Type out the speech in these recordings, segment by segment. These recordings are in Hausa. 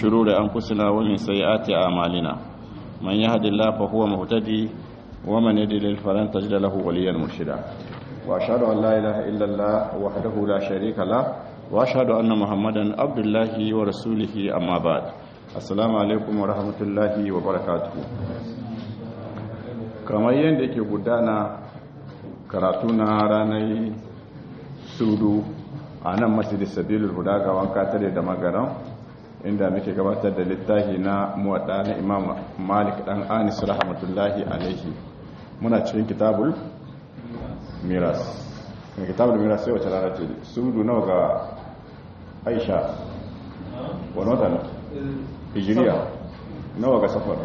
شرور أنفسنا ومن سيئات أعمالنا من يهد الله فهو مهتدي ومن يضلل فلن تجد له وليا مرشدا وأشهد أن لا إله إلا الله وحده لا شريك له وأشهد أن محمدا عبد الله ورسوله أما بعد السلام عليكم ورحمة الله وبركاته kamar yadda yake gudana karatu na ranar sudu a nan masjidin sabilul huda ga wanka tare da magaran inda muke gabatar da littafi na muwadda na imam malik dan anis rahmatullahi alaihi muna cikin kitabul miras mai kitabul miras sai wace rana ce sudu nawa ga aisha wani wata na hijiriya nawa ga safar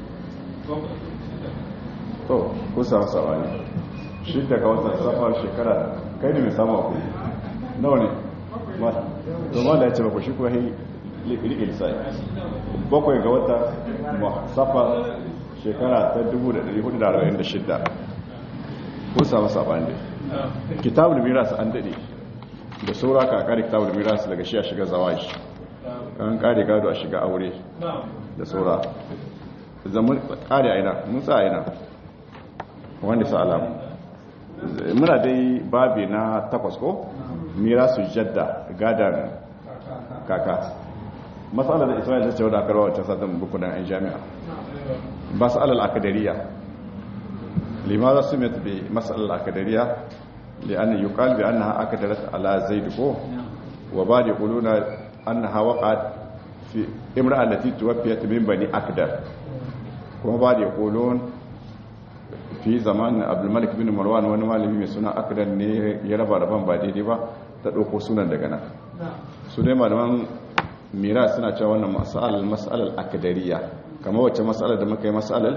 to kusa masa wani shi daga watan safar shekara kai ne mai samu ku nawa ne to ma da ya ce ba ku shi kuwa riƙe lissafi bakwai ga wata safar shekara ta 1446 kusa masa wani kitabul miras an daɗe da saura ka kare kitabul miras daga shi a shiga zawaji an kare gado a shiga aure da saura zaman kare aina mun sa aina wanda sa alamu muna dai babi na takwas ko mirasu jadda gadan kaka matsalar da isra'il ta ce wadda akarwa wacce satin bukunan 'yan jami'a matsalar akadariya limaza su mai tabi matsalar akadariya li'an yi kalbi an na akadarat ala zaidu ko wa ba da kuluna an na hawa fi imra allati tuwafiyat min bani akdar kuma ba da kulun fi zamanin abdulmalik bin marwan wani malami mai suna akdar ne ya raba raban ba daidai ba ta ɗauko sunan daga nan su dai malaman mira suna cewa wannan mas'alar mas'alar akadariya kamar wacce mas'alar da muka yi mas'alar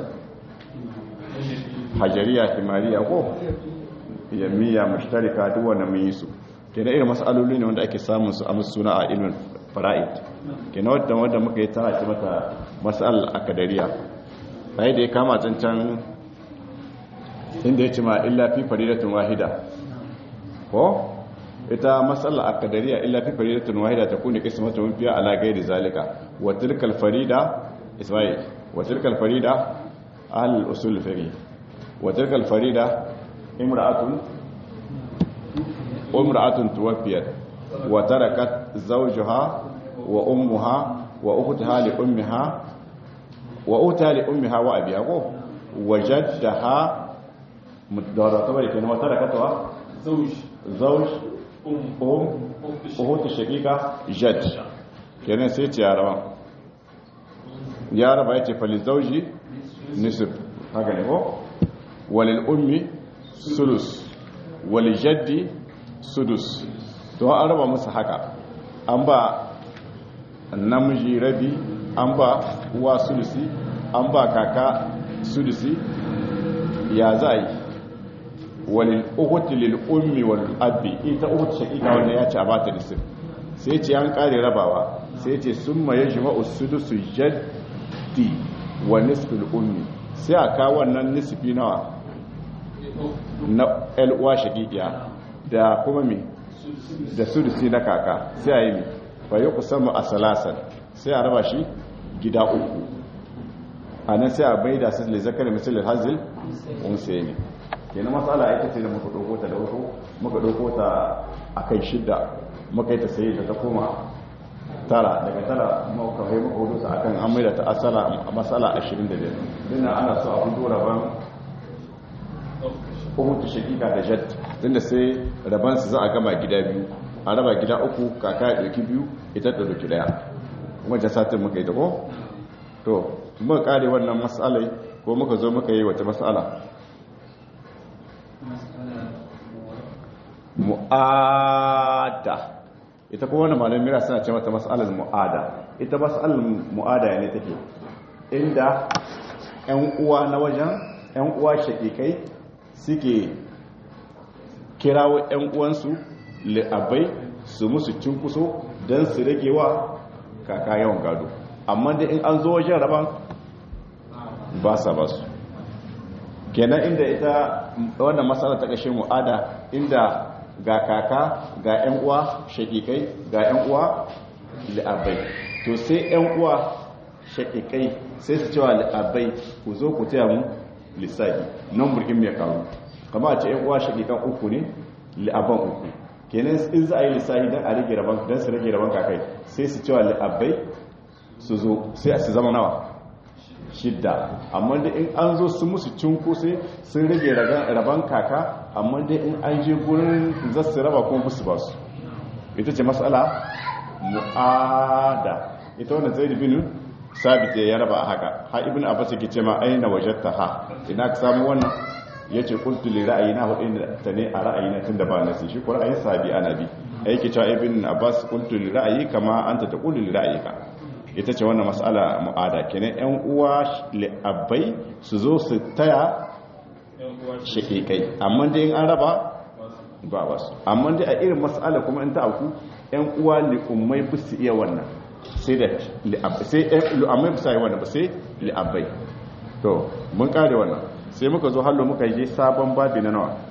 hajariya himariya ko yammiya mashtarika duk wanda mun yi su kenan irin mas'aloli ne wanda ake samun su a musu suna a ilmin fara'id kenan wadda wanda muka yi tana ce mata mas'alar akadariya sai da ya kama cancan inda ya ce ma illa fi faridatun wahida ko ita matsala a kadariya illa fi faridatun wahida ta kuni kismatu mun fiya ala gairi zalika wa tilkal farida isma'il wa tilkal farida ahlul usul fiqh wa tilkal farida imra'atun umra'atun tuwaffiyat wa tarakat zawjaha wa ummuha wa ukhtaha li ummiha wa ukhtaha li ummiha wa abiha ko wajaddaha مدارة طبعا كان هو تركتها زوج زوج أم أم أخت الشقيقة جد كان سيت يا رب يا رب أيتي فللزوج نصف هكذا هو وللأم سدس وللجد سدس to an raba musu haka an ba namiji rabi an ba uwa sulusi an ba kaka sulusi ya za yi walil uhuti lil ummi wal abi ita uhuti shakika wanda ya ce a bata nisif sai ce an kare rabawa sai ce summa yajma'u sudusu jaddi wa nisfil ummi sai a kawo wannan nisfi nawa na el uwa shakikiya da kuma me da sudusi na kaka sai a yi me fa yuqsamu asalasan sai a raba shi gida uku anan sai a baida su le zakar misal hazil unsayi ne kenan matsala ita ce da muka ɗauko ta da wasu muka ɗauko ta a kai shidda muka yi ta sayi ta ta koma tara daga tara muka kai muka hudu ta akan an maida ta asala a matsala 25 dinnan ana so a hudu rabon hukunta shakika da jet tunda sai rabon su za a gama gida biyu a raba gida uku kaka ya ɗauki biyu ita ta ɗauki ɗaya wajen satin muka yi ta ko to muka kare wannan matsalai ko muka zo muka yi wata matsala mu'ada ita kuma wani malamin mira suna ce mata matsalar mu'ada ita matsalar mu'ada ne take inda 'yan uwa na wajen 'yan uwa shakikai suke kirawo 'yan uwansu li'abai su musu cinkuso don su rage wa kaka yawan gado amma da in an zo wajen raban ba sa ba su kenan inda ita wannan matsala ta ƙashin mu'ada inda ga kaka ga 'yan uwa shakikai ga 'yan uwa li'abai to sai yan uwa shakikai sai su cewa abai ku zo ku taya mu lissafi nan burkin mai karu kama a ce yan uwa shakikan uku ne li'aban uku kenan in za a yi lissafi don a rage rabon don su rage rabon kakai sai su cewa li'abai su zo sai su zama nawa shidda amma da in an zo su musu cinko sai sun rage rabon kaka amma da in an je gurin za su raba kuma musu ba su ita ce matsala mu'ada ita wanda zai bin sabit ya raba a haka ha ibn abbas yake ce ma aina wajadta ha ina ka samu wannan yace qultu li ra'ayina wa inna tane a ra'ayina tunda ba nasi shi ko ra'ayin sabi ana bi yake cewa ibn abbas qultu li ra'ayi kama anta taqulu li ra'ayika ita ce wannan mas'ala mu'ada kenan yan uwa abai su zo su taya shakikai amma dai in an raba ba wasu amma dai a irin mas'ala kuma in ta auku yan uwa li ummai bu su iya wannan sai da sai lu'ammai bu su iya wannan ba sai li abai to mun kare wannan sai muka zo hallo muka yi sabon babi na nawa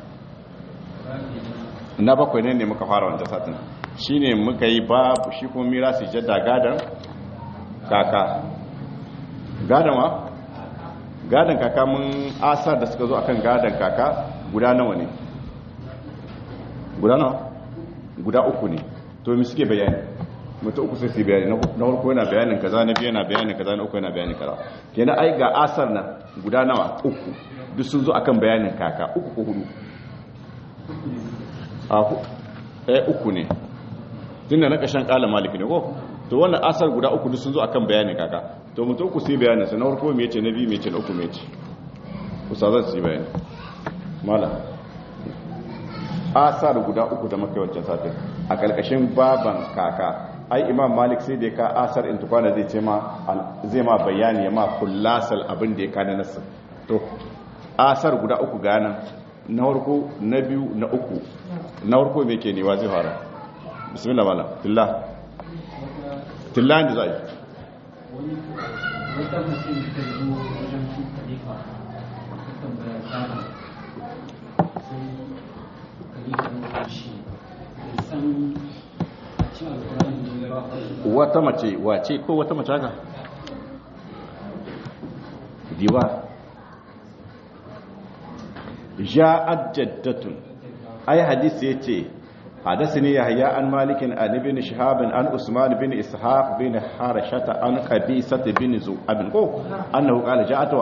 na bakwai ne ne muka fara wanda satin shine muka yi babu shi kuma mirasi jadda gadan kaka gadon wa gadon kaka mun asar da suka zo akan gadon kaka guda nawa ne guda nawa guda uku ne to mi suke bayani mutu uku sai su bayani na farko yana bayanin kaza na biyu yana bayanin kaza na uku yana bayanin kaza kenan ai ga asar na guda nawa uku duk sun zo akan bayanin kaka uku ko hudu a eh uku ne tunda na kashan kala maliki ne ko to wannan asar guda uku duk sun zo akan bayanin kaka to mutum uku sai bayanin sa na farko me yace na biyu me yace na uku me yace ustazan su yi bayani mala asar guda uku da muka wancan satin a kalkashin baban kaka ai imam malik sai da ka asar in tukwana zai ce ma zai ma bayani ya ma kullasal abin da ya kana nasu to asar guda uku ganan na farko na biyu na uku na farko me ke newa zai fara bismillah mala billah tillan da zai wata mace da ta zo wajen su khalifa ta tambaya shara sai khalifa ya shi da san a cikin alkurani ne ba a wata mace wace ko wata mace haka diwa ja'at jaddatun ai hadisi yace حدثني يحيى عن مالك عن ابن شهاب عن عثمان بن اسحاق بن حرشة عن قبيصة بن زؤاب كو انه قال جاءتوا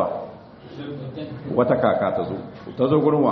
وتكاكا تزو تزو غروا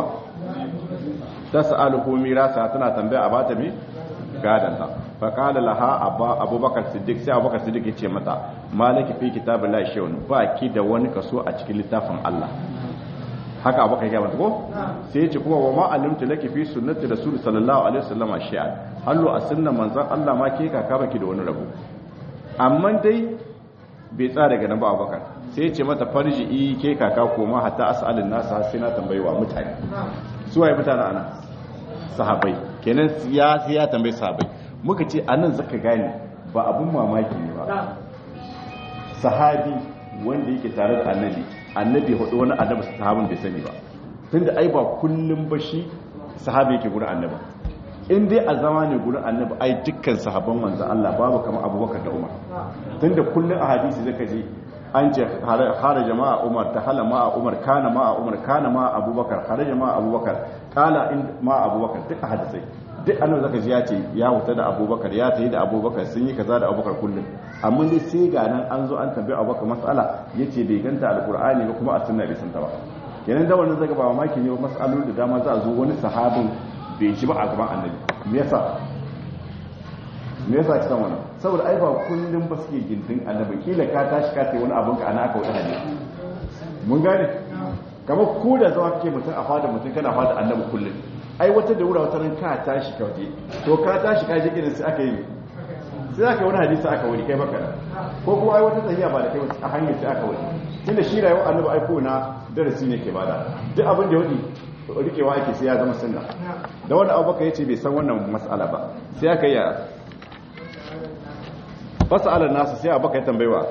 تسأله ميراثا tana tambaya a bata mi gadanta fa qala laha abba abubakar siddiq sai abubakar siddiq yace mata maliki fi kitabillahi shay'un ba ki da wani kaso a cikin littafin Allah haka abu kai gaba ko sai ya ce kuma wa ma alimtu laki fi sunnati rasul sallallahu alaihi wasallam shi'a hallo a sunnan manzon Allah ma ke kaka baki da wani rabo amma dai bai tsara daga nan ba Abubakar sai ya ce mata farji'i ke kaka koma hatta as'alin nasa sai na tambayi wa mutane su waye mutane ana sahabbai kenan ya ya tambayi sahabbai muka ce anan zaka gane ba abun mamaki ne ba sahabi wanda yake tare da annabi annabi ya hudu wani annabi sahabin bai sani ba tunda ai ba kullum ba shi sahabi yake gurin annabi in dai a zama ne gurin annabi ai dukkan sahabban manzon Allah babu kamar Abubakar da Umar tunda kullum a hadisi zaka je an ce hara jama'a Umar ta hala ma'a Umar kana ma'a Umar kana ma'a Abubakar hara jama'a Abubakar kala in ma'a Abubakar duk a hadisai duk annabi zaka ji ya ce ya huta da Abubakar ya tayi da Abubakar sun yi kaza da Abubakar kullum amma dai sai ga nan an zo an tambayi Abubakar mas'ala yace bai ganta alqur'ani ba kuma a sunna bai santa ba kenan da wannan zaka ba mamaki ne mas'alolin da dama za a zo wani sahabin bai shi ba a gaban annabi me yasa me yasa kisan wannan saboda ai ba kullum ba suke gindin annabi kila ka tashi ka sai wani abun ka ana aka wata hadisi mun gane kamar ku da zama kake mutum a fada mutum kana fada annabi kullum ai wata da wura wata ran ka tashi ka waje to ka tashi ka je gidan sai aka yi sai aka wani hadisi aka wani kai baka ko kuma ai wata tahiya ba da kai a hanyar sai aka wani tunda shi rayuwar annabi ai ko na darasi ne ke bada duk abin da wani rikewa ake sai ya zama sunna da wanda abubakar yace bai san wannan mas'ala ba sai aka yi fasalar nasu sai abubakar ya tambayewa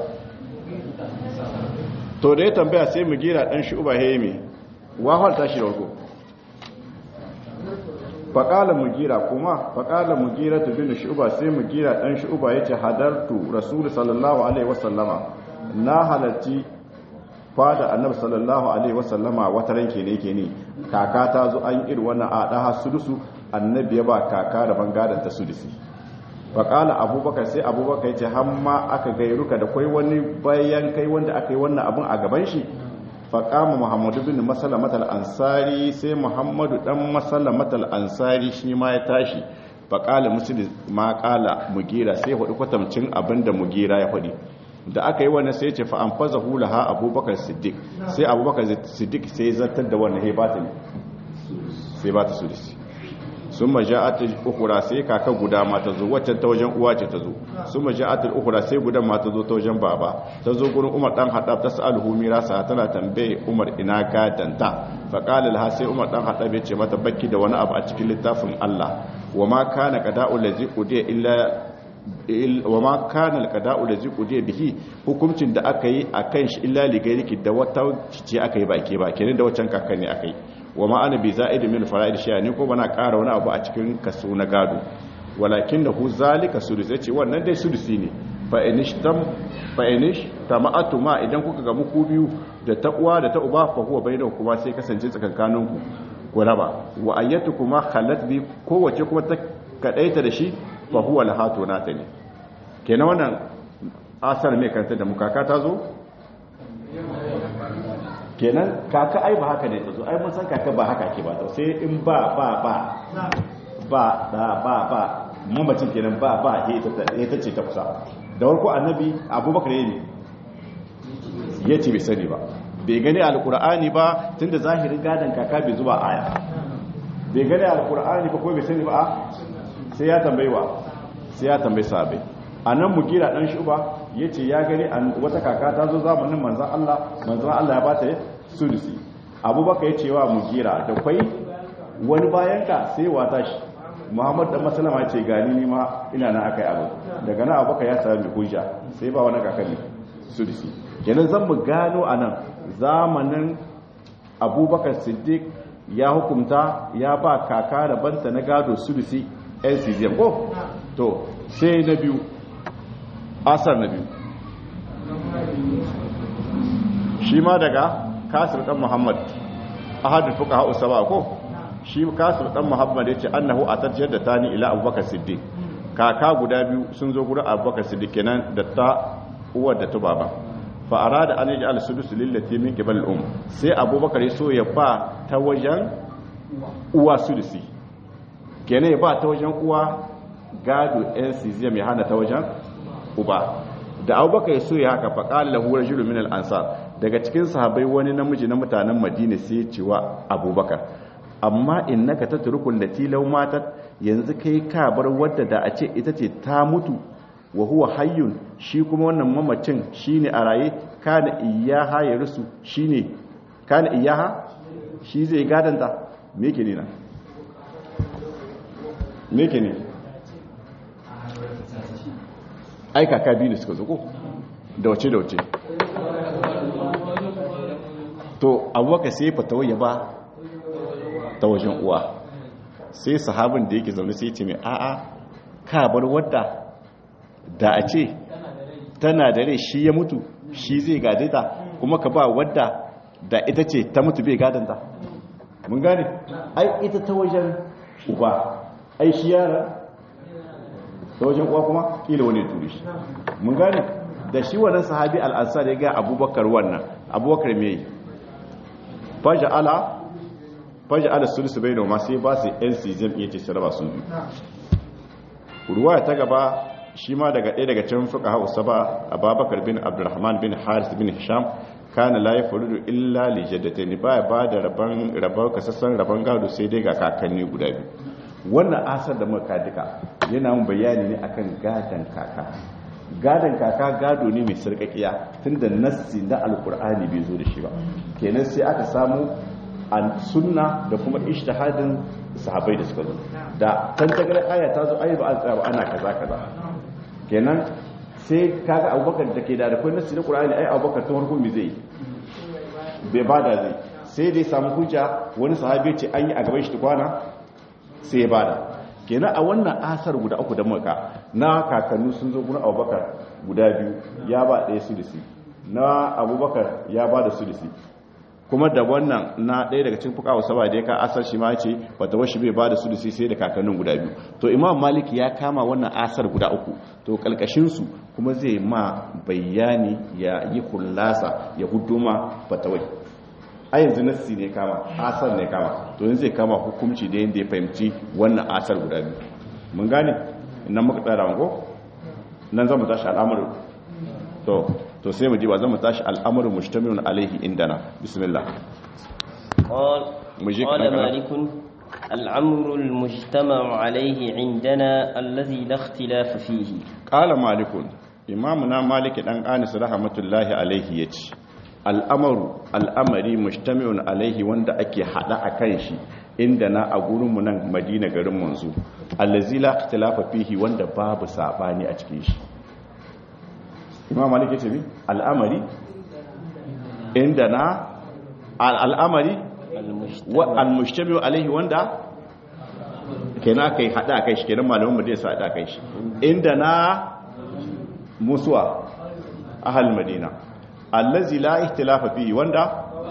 to da ya tambaya sai mu gira dan shi uba hemi wahal tashi da warko faƙala mugira kuma faƙala mugira ta bin shuba sai mugira ɗan shuba ya ce hadartu rasulu sallallahu alaihi wasallama na halarci fada annabi sallallahu alaihi wasallama wata ranke ne ke ne kaka ta zo an iri wannan a ɗaha sudusu annabi ya ba kaka da bangadan ta sudusi faƙala abubakar sai abubakar ya ce hamma aka gairuka da kwai wani bayan kai wanda aka yi wannan abin a gaban shi faƙama muhammadu bin masalamat al'ansari sai muhammadu ɗan masalamat al'ansari shi ma ya tashi faƙala musulun ma ƙala mugira sai hudu kwatamcin abin da mugira ya hudu da aka yi wani sai ce fa'an faza hula ha abubakar siddiq sai abubakar siddiq sai zartar da wannan hebatin sai ba ta sudisi sun maja'atul ukura sai kaka guda ma ta zo waccan ta wajen uwa ce ta zo sun maja'atul ukura sai guda ma ta zo ta wajen baba ta zo gurin umar dan hadab ta sa'alhu mirasa tana tambaye umar ina gadanta fa qala laha sai umar dan hadab ya ce mata bakki da wani abu a cikin littafin Allah wa ma kana qada'u lazi qudiya illa wa ma kana alqada'u lazi qudiya bihi hukuncin da aka yi akan shi illa ligairiki da wata ce aka yi baki ba kenan da waccan kakanni aka yi wa ma'ana bi za'id min fara'id shi'a ni ko bana ƙara wani abu a cikin kaso na gado walakin da hu zalika sudus yace wannan dai sudusi ne fa inishtam fa inish tama'atu ma idan kuka ga muku biyu da ta uwa da ta uba fa huwa bainakum kuma sai kasance tsakankanin ku ku raba wa ayyatukum khalat bi kowace kuma ta kadaita da shi fa huwa lahatu nata ne kenan wannan asar mai kanta da mukaka ta zo kenan kaka ai ba haka ne ta zo ai mun san kaka ba haka ke ba ta sai in ba ba ba ba da ba ba mamacin kenan ba ba ya ta ce ta kusa da warko annabi abubakar ne ya ce bai sani ba bai gani alkur'ani ba tunda zahirin gadon kaka bai zuba aya bai gani alkur'ani ba ko bai sani ba sai ya tambayi wa sai ya tambayi sahabai a nan mugira dan shuba ya ce ya gani wata kaka ta zo zamanin manzan Allah manzan Allah ya ba ta sulusi abubakar ya ce wa mugira da kwai wani bayan ka sai wata shi muhammad dan masalama ya ce gani ni ma ina na akai abu daga nan abubakar ya sami hujja sai ba wani kaka ne sulusi kenan zan mu gano a nan zamanin abubakar siddiq ya hukumta ya ba kaka da banta na gado sulusi ncgm ko to sai na biyu asar na biyu shi ma daga kasir dan muhammad ahadul fuqaha usaba ko shi kasir dan muhammad yace annahu atajjad da tani ila abubakar siddiq kaka guda biyu sun zo gurin abubakar siddiq kenan da ta uwar da ta baba fa arada an yaj'al sudus lillati min qibal al um sai abubakar so ya ba ta wajen uwa sudusi kenan ya ba ta wajen uwa gado ncgm ya hana ta wajen uba da abubakar so ya haka faƙali lahu rajulun min al-ansar daga cikin sahabbai wani namiji na mutanen madina sai ya ce wa abubakar amma innaka tatrukul lati law matat yanzu kai ka bar wadda da a ce ita ce ta mutu wa huwa hayyun shi kuma wannan mamacin shine a raye kana iyaha ya rusu shine kana iyaha shi zai gadanta me yake ne na me yake ne ai kaka biyu ne suka zuko da wace da wace to abubakar sai fatawa ya ba ta wajen uwa sai sahabin da yake zaune sai ce mai a'a ka bar wadda da a ce tana da rai shi ya mutu shi zai gade ta kuma ka ba wadda da ita ce ta mutu bai gadanta mun gane ai ita ta wajen uba ai shi yara ta wajen uwa kuma kila wani turi shi mun gane da shi wannan sahabi al'ansar ya ga abubakar wannan abubakar mai faja'ala faja'ala sulusu bai da masu ba su yan sizem iya ce su raba sun biyu ruwa ta gaba shi ma daga ɗaya daga can fuka hausa ba a babakar bin abdurrahman bin haris bin hisham kana la ya farudu illa li jaddatayn ba ba da rabon rabon kasassan rabon gado sai dai ga kakanni guda biyu wannan asar da muka duka yana mun bayani ne akan gadan kaka gadan kaka gado ne mai sarkakiya tunda nassi na alkur'ani bai zo da shi ba kenan sai aka samu an sunna da kuma ijtihadin sahabbai da suka zo da tantagar aya ta zo ayi ba an tsaya ba ana kaza kaza kenan sai kaga abubakar da ke da da kai nassi na qur'ani ai abubakar ta farko me zai bai bada zai sai dai samu hujja wani sahabi ce an yi a gaban shi kwana sai ya bada kenan a wannan asar guda uku da muka na kakannu sun zo gurin abubakar guda biyu ya ba ɗaya sudisi na abubakar ya ba da sudisi kuma da wannan na ɗaya daga cikin fukawa saba da ya ka asar shi ma ce wata washi bai ba da sudisi sai da kakannin guda biyu to imam maliki ya kama wannan asar guda uku to kalkashinsu kuma zai ma bayani ya yi kullasa ya huduma fatawai a yanzu nassi ne kama asar ne kama to yanzu zai kama hukunci da yadda ya fahimci wannan asar guda biyu mun gane nan muka tsara wanko nan zama tashi al'amarin to to sai mu ji ba zama tashi al'amarin mujtamilun alaihi indana bismillah قال مجيك قال أنا. مالك الأمر المجتمع عليه عندنا الذي لا اختلاف فيه qala malikun imamuna malik dan anis rahmatullahi alaihi yace al'amaru al'amari mujtami'un alaihi wanda ake hada akan shi inda na a gurin mu nan madina garin manzo allazi la ikhtilafa fihi wanda babu sabani a cikin shi imam malik yace bi al'amari inda na al'amari wa al-mujtami'u alaihi wanda kenan kai hada kai shi kenan malaman madina su hada kai shi inda na musuwa ahal madina allazi la ihtilafa fihi wanda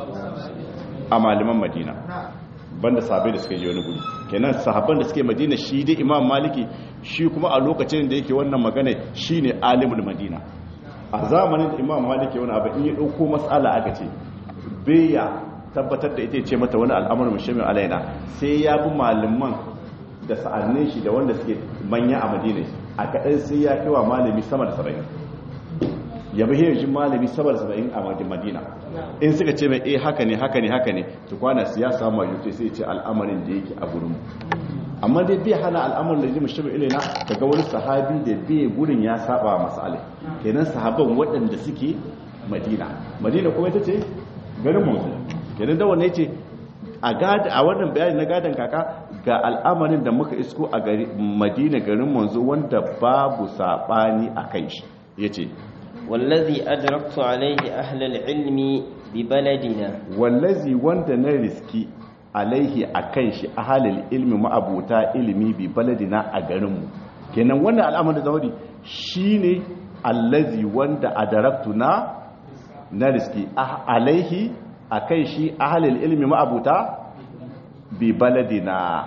a malaman madina banda sahabbai da suka je wani guri kenan sahabban da suke madina shi dai imam maliki shi kuma a lokacin da yake wannan magana shine alimul madina a zamanin da imam maliki wani abu in ya dauko mas'ala aka ce ya tabbatar da ita ce mata wani al'amarin mushamin alaina sai ya bi malaman da sa'annin shi da wanda suke manya a madina a kaɗan sai ya kewa malami sama da saba'in ya bi hirajin malami sama da saba'in a madina in suka ce mai eh haka ne haka ne haka ne tukwana su ya samu majuti sai ce al'amarin da yake a gurin amma dai bai hana al'amarin da jimin shi ilaina daga wani sahabi da bai gurin ya saba masala kenan sahaban waɗanda suke madina madina kuma ita ce garin mu kenan da wannan yace a gada a wannan bayani na gadan kaka ga al'amarin da muka isko a gari madina garin manzo wanda babu sabani a kai shi yace والذي أدركت عليه أهل العلم ببلدنا wallazi wanda na riski alaihi akan shi ahalil ilmi ma'abuta ilimi bi baladina a garinmu kenan wannan al'amarin da zawadi shine allazi wanda adaraktu na na riski ah- alaihi akan shi ahalil ilmi ma'abuta bi baladina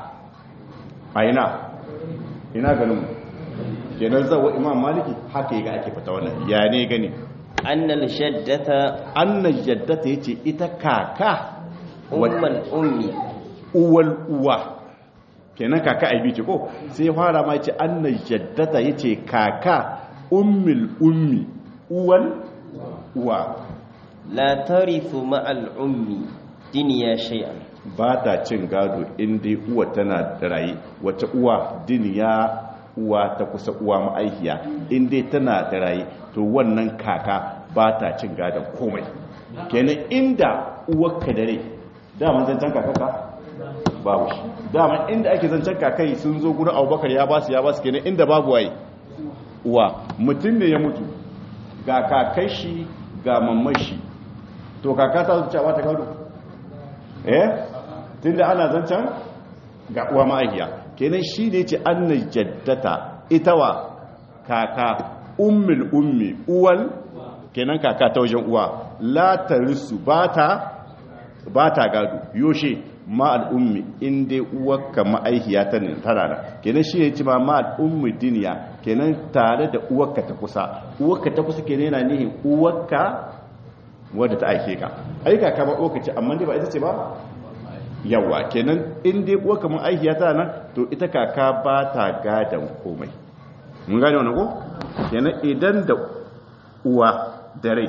aina ina garinmu kenan zawo imam maliki haka ga ake fita wannan ya ne gani أن الجدة annan jaddata yace ita kaka أم الأم uwal uwa kenan kaka aibi ce ko sai fara ma yace annan jaddata yace kaka ummul ummi uwal uwa لا ترث مع الأم دنيا شيئا ba ta cin gado inda uwa tana da raye wata uwa diniya uwa ta kusa uwa ma'aikiya inda tana da raye to wannan kaka ba ta cin gadon komai kenan inda uwarka da rai daman zancen kakaka babu shi daman inda ake zancen kakai sun zo gudun abubakar ya basu ya basu kenan inda babu waye uwa mutum ne ya mutu ga kakai shi ga mamman shi to kaka ta zuciya ba ta gado eh tunda ana zancen ga uwa ma'aikiya kenan shi ne ce anna jaddata ita wa kaka ummul ummi uwal kenan kaka ta wajen uwa la tarisu bata bata gado yoshe ma al'ummi in dai uwarka ma'aikiya ta ne tana da kenan shi ne ce ma ma al'ummi duniya kenan tare da uwarka ta kusa uwarka ta kusa kenan yana nihin uwarka wadda ta aike ka aika ka ba uwarka ce amma dai ba ita ce ba yawa kenan in dai uwa kamar aikiya ta nan to ita kaka ba ta gadan komai mun gane wannan ko kenan idan da uwa da rai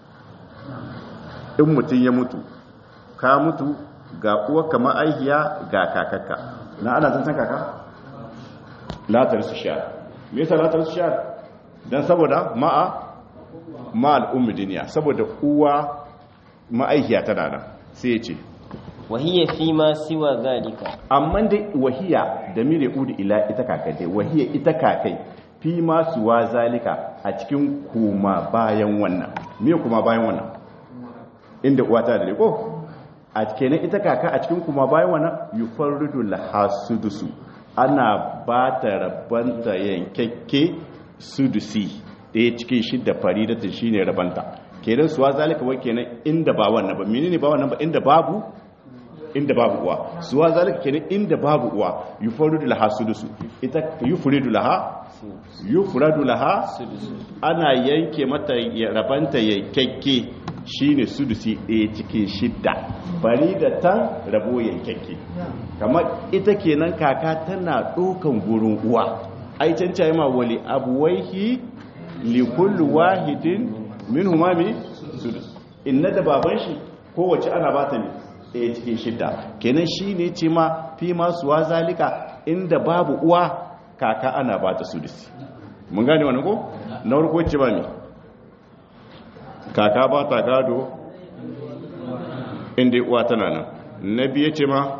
in mutum ya mutu ka mutu ga uwa kamar aikiya ga kakakka na ana zancen kaka latar su sha me yasa latar su sha dan saboda ma'a ma al'ummi duniya saboda uwa ma'aikiya tana nan sai ya ce وهي فيما سوى ذلك amma dai wahiya da mire udu ila ita kakai wahiya ita kakai fi ma suwa zalika a cikin kuma bayan wannan me kuma bayan wannan inda uwa ta da ko a kenan ita kaka a cikin kuma bayan wannan yufarridu laha sudusu ana ba ta rabanta yankakke sudusi ɗaya cikin shidda faridatin shine rabanta kenan suwa zalika wai kenan inda ba wannan ba menene ba wannan ba inda babu inda babu uwa suwa zalika kenan inda babu uwa yufaridu laha sudusu ita yufridu laha yufradu laha ana yanke mata rabanta yankakke shine sudusi ɗaya cikin shidda bari da tan rabo yankakke kamar ita kenan kaka tana ɗaukan gurin uwa ai cancaye ma wali abuwaihi li kulli wahidin min humami sudus inna da baban shi kowace ana bata ne ɗaya cikin shidda kenan shine ce ma fi masu wa zalika inda babu uwa kaka ana bata sudus mun gane wani ko na farko ce ba mi kaka ba ta gado inda uwa tana nan na biye ce ma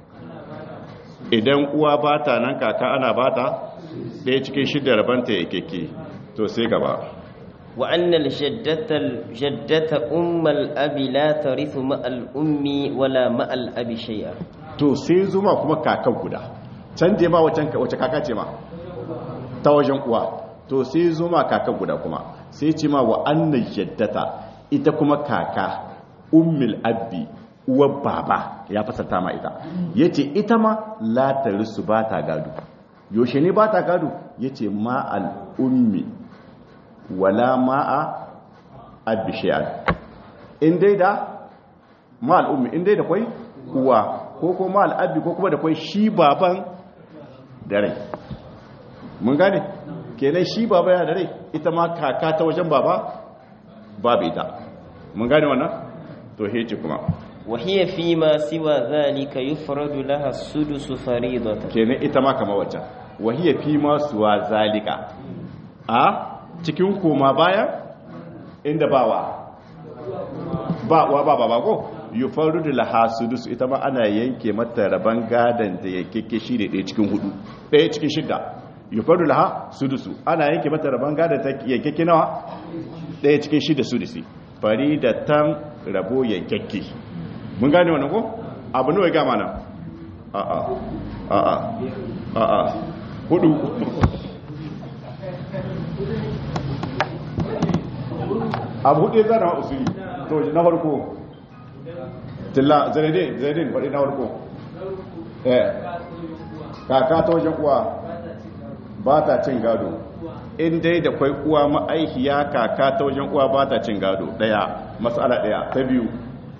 idan uwa ba ta nan kaka ana ba ta ɗaya cikin shidda rabanta ya keke to sai gaba وأن الجدة الجدة أم الأب لا ترث مع الأم ولا مع الأب شيئا to sai zuma kuma kakan guda can je ma wace kaka ce ma ta wajen uwa to sai zuma kakan guda kuma sai ce ma wa annan jaddata ita kuma kaka ummul abbi uwar baba ya fasata ma ita yace ita ma la tarisu ba ta gado yaushe ne ba ta gado yace ma al ummi wala ma'a abbi shay'an in dai da ma al ummi in dai da kwai uwa ko ko ma al abbi ko kuma da kwai shi baban da rai mun gane kenan shi baba yana da rai ita ma kaka ta wajen baba babu ita mun gane wannan to hece kuma وهي فيما سوى ذلك يفرد لها السدس فريضة kenan ita ma kama wacce wahiya fi ma suwa zalika a cikin koma baya inda bawa ba wa ba ba ko yufarridu laha sudus ita ma ana yanke mata raban gadan da ya keke shi da ɗaya cikin hudu ɗaya cikin shidda yufarridu laha sudusu ana yanke mata raban gadan ta yankeke nawa ɗaya cikin shidda sudusi faridatan rabo yankeke mun gane wannan ko abu nawa ya gama nan a a a a a a hudu abu hudu ya zana usuli to na farko tilla zaidin zaidin faɗi na farko eh kaka ta wajen uwa ba ta cin gado in dai da kwai uwa ma'aikiya kaka ta wajen uwa ba ta cin gado ɗaya matsala ɗaya ta biyu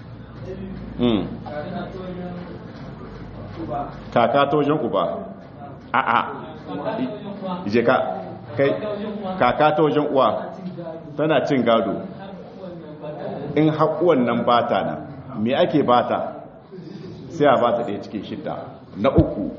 kaka ta wajen uba a a je ka kai kaka ta wajen uwa tana cin gado in haƙuwan nan bata nan me ake bata sai a bata ɗaya cikin shidda na uku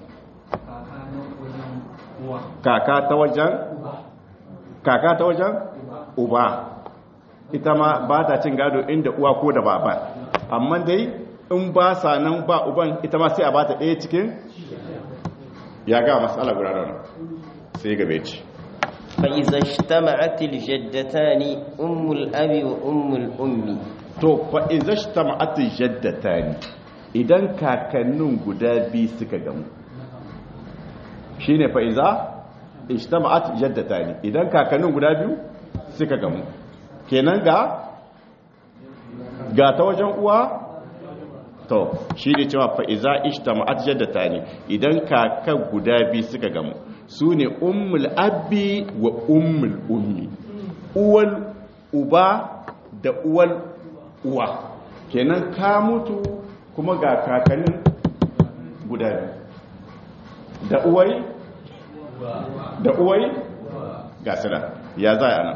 kaka ta wajen kaka ta wajen uba ita ma ba ta cin gado inda uwa ko da baba amma dai in ba sa nan ba uban ita ma sai a bata ɗaya cikin ya ga matsala guda da sai gabe ci فإذا اجتمعت الجدتان أم الأب وأم الأم to fa iza ijtama'at jaddatani idan kakannin guda biyu suka gamu shine fa iza ijtama'at jaddatani idan kakannin guda biyu suka gamu kenan ga ga ta wajen uwa to shi ne cewa fa'iza ishtama'at jaddata ne idan kakan guda biyu suka gamu su ne ummul abbi wa ummul ummi uwal uba da uwal uwa kenan ka mutu kuma ga kakannin guda biyu da uwai da uwai ga sila ya za a nan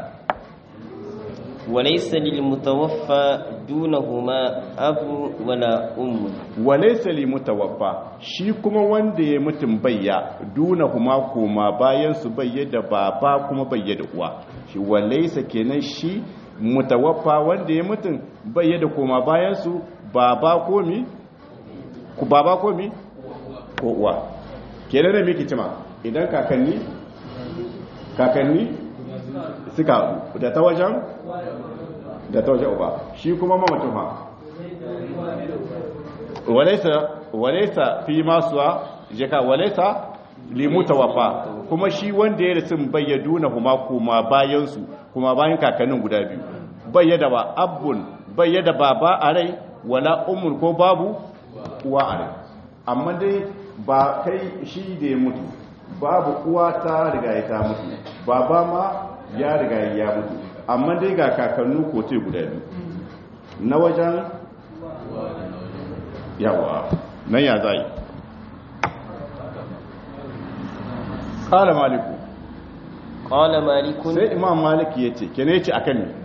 وليس للمتوفى دونهما أب ولا أم walaysa li mutawaffa shi kuma wanda ya mutum bayya duna kuma koma bayan su bayya da baba kuma bayya da uwa shi walaysa kenan shi mutawaffa wanda ya mutum bayya da koma bayan su baba ko mi ku baba ko mi ko uwa kenan da miki cima idan kakanni kakanni suka haɗu da ta wajen da ta wajen uba shi kuma mamacin ha walaisa walaisa fi masuwa jaka walaisa limuta wafa kuma shi wanda ya rasu bayyaduna huma kuma bayan su kuma bayan kakannin guda biyu bayyada ba abbun bayyada baba a rai wala umul ko babu uwa a rai amma dai ba kai shi da ya mutu babu uwa ta riga ya ta mutu baba ma ya riga ya mutu amma dai ga kakannu kote guda biyu na wajen yawa nan ya zai kala maliku qala malikun sai imam maliki ya ce kene ce akan ne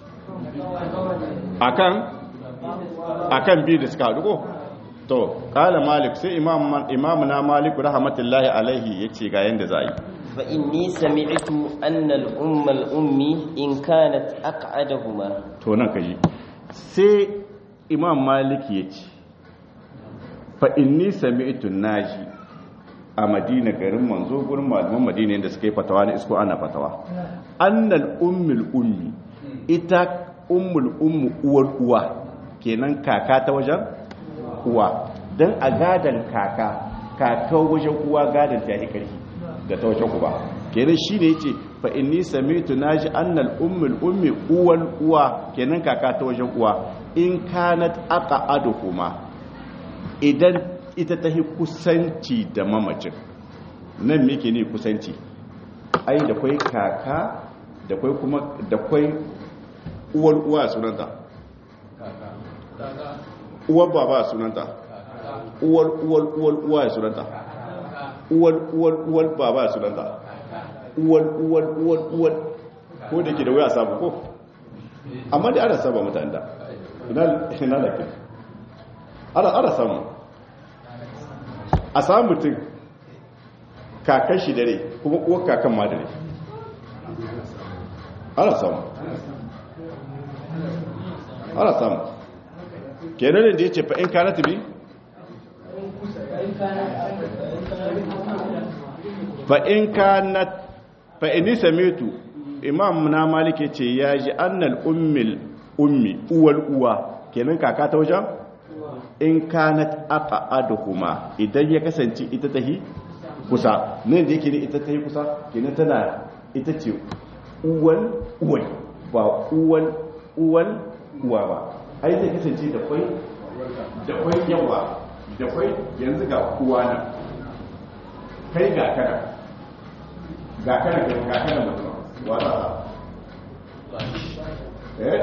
akan akan biyu da suka haɗu ko to kala malik sai imam imam na maliku rahmatullahi alaihi ya ce ga yanda za a yi fa inni sami'tu anna al-umma al-ummi in kanat aq'adahuma to nan kaji sai imam maliki ya ce fa inni sami'tu naji a madina garin manzo gurin malaman madina da suka yi fatawa na isko ana fatawa annal ummul ummi ita ummul ummu uwar uwa kenan kaka ta wajen uwa dan a gadan kaka kaka wajen uwa gadan ta yi karfi da ta wajen uba kenan shine yace fa inni sami'tu naji annal ummul ummi uwal uwa kenan kaka ta wajen uwa in kanat aqa'aduhuma idan ita ta kusanci da mamacin nan me ke ne kusanci ai da kwai kaka da kwai kuma da kwai uwar uwa sunanta uwar baba sunanta uwar uwar uwar uwa sunanta uwar uwar uwar baba sunanta uwar uwar uwar uwar ko da ke da wuya sabu ko amma da ana saba mutane da ina da ke ana samu a samun mutum kakan shi dare kuma uwar kakan ma dare ana samu ana samu kenan da ya ce fa'in kanata bi fa'in kanat fa'in nisa metu imam na malike ce ya ji annal ummil ummi uwal uwa kenan kaka ta wajen in kanat aka aduhuma idan ya kasance ita tahi kusa nan da yake ne ita tahi kusa kenan tana ita ce uwal uwai ba uwal uwal uwa ba ai zai kasance da kwai da kwai yawa da kwai yanzu ga uwa nan kai ga kana ga kana ga kana mutum wa za a eh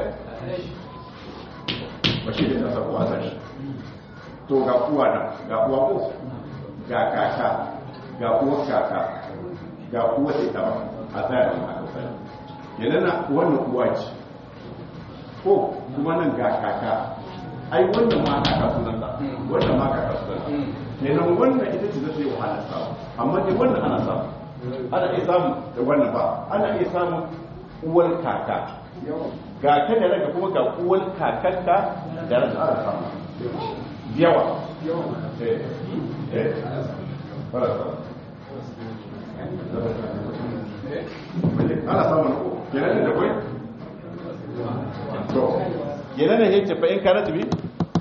ba shi da nasa kuwa shi to ga uwa nan ga uwa ko ga kaka ga uwa kaka ga uwa ita ba a tsaya da aka sani kenan na wannan uwa ce ko kuma nan ga kaka ai wannan ma kaka sunan ta wannan ma kaka sunan ta kenan wannan ita ce zai wahala samu amma dai wannan ana samu ana iya samu da wannan ba ana iya samu uwar kaka ga ka da ranka kuma ga uwar kakanka da ranka ana samu yawa eh eh fara samu ana samun ko kenan da kwai to kenan ne yace fa in kana tabi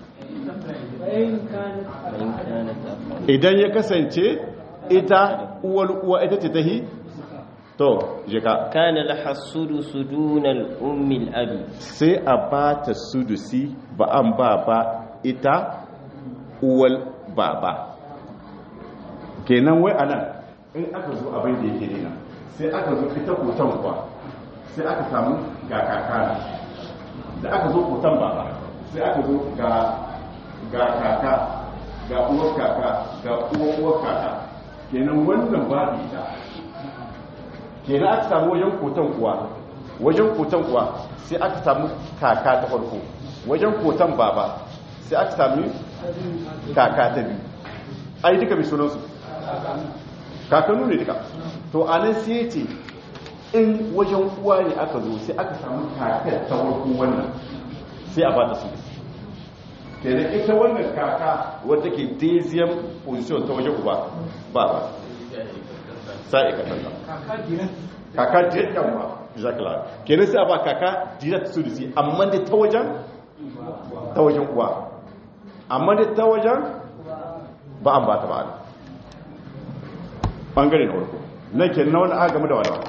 idan ya kasance ita uwar uwa ita ce tahi to jika kana laha sudusu dunal ummi al-abi sai a ba ta sudusi ba an ba ba ita uwal baba kenan wai anan in aka zo abin da yake nuna sai aka zo ita kotan kuwa sai aka samu ga kakana da aka zo kotan baba sai aka zo ga ga kaka ga uwar kaka ga uwar uwar kaka kenan wannan babu ita kenan aka samu wajen kotan kuwa wajen kotan kuwa sai aka samu kaka ta farko wajen kotan baba sai aka samu kaka ta biyu ai duka mai sunansu kakanu ne duka to a nan sai ce in wajen uwa ne aka zo sai aka samu kakar ta farko wannan sai a bata su ke da ita wannan kaka wadda ke daisiyan position ta wajen uba ba ba sa'i ka tanda kaka direct kan ba jacqueline kenan sai a ba kaka direct su da si amma da ta wajen ta wajen uwa amma da ta wajen ba an ba ta ba bangare na farko na ke na wani aka game da wadawa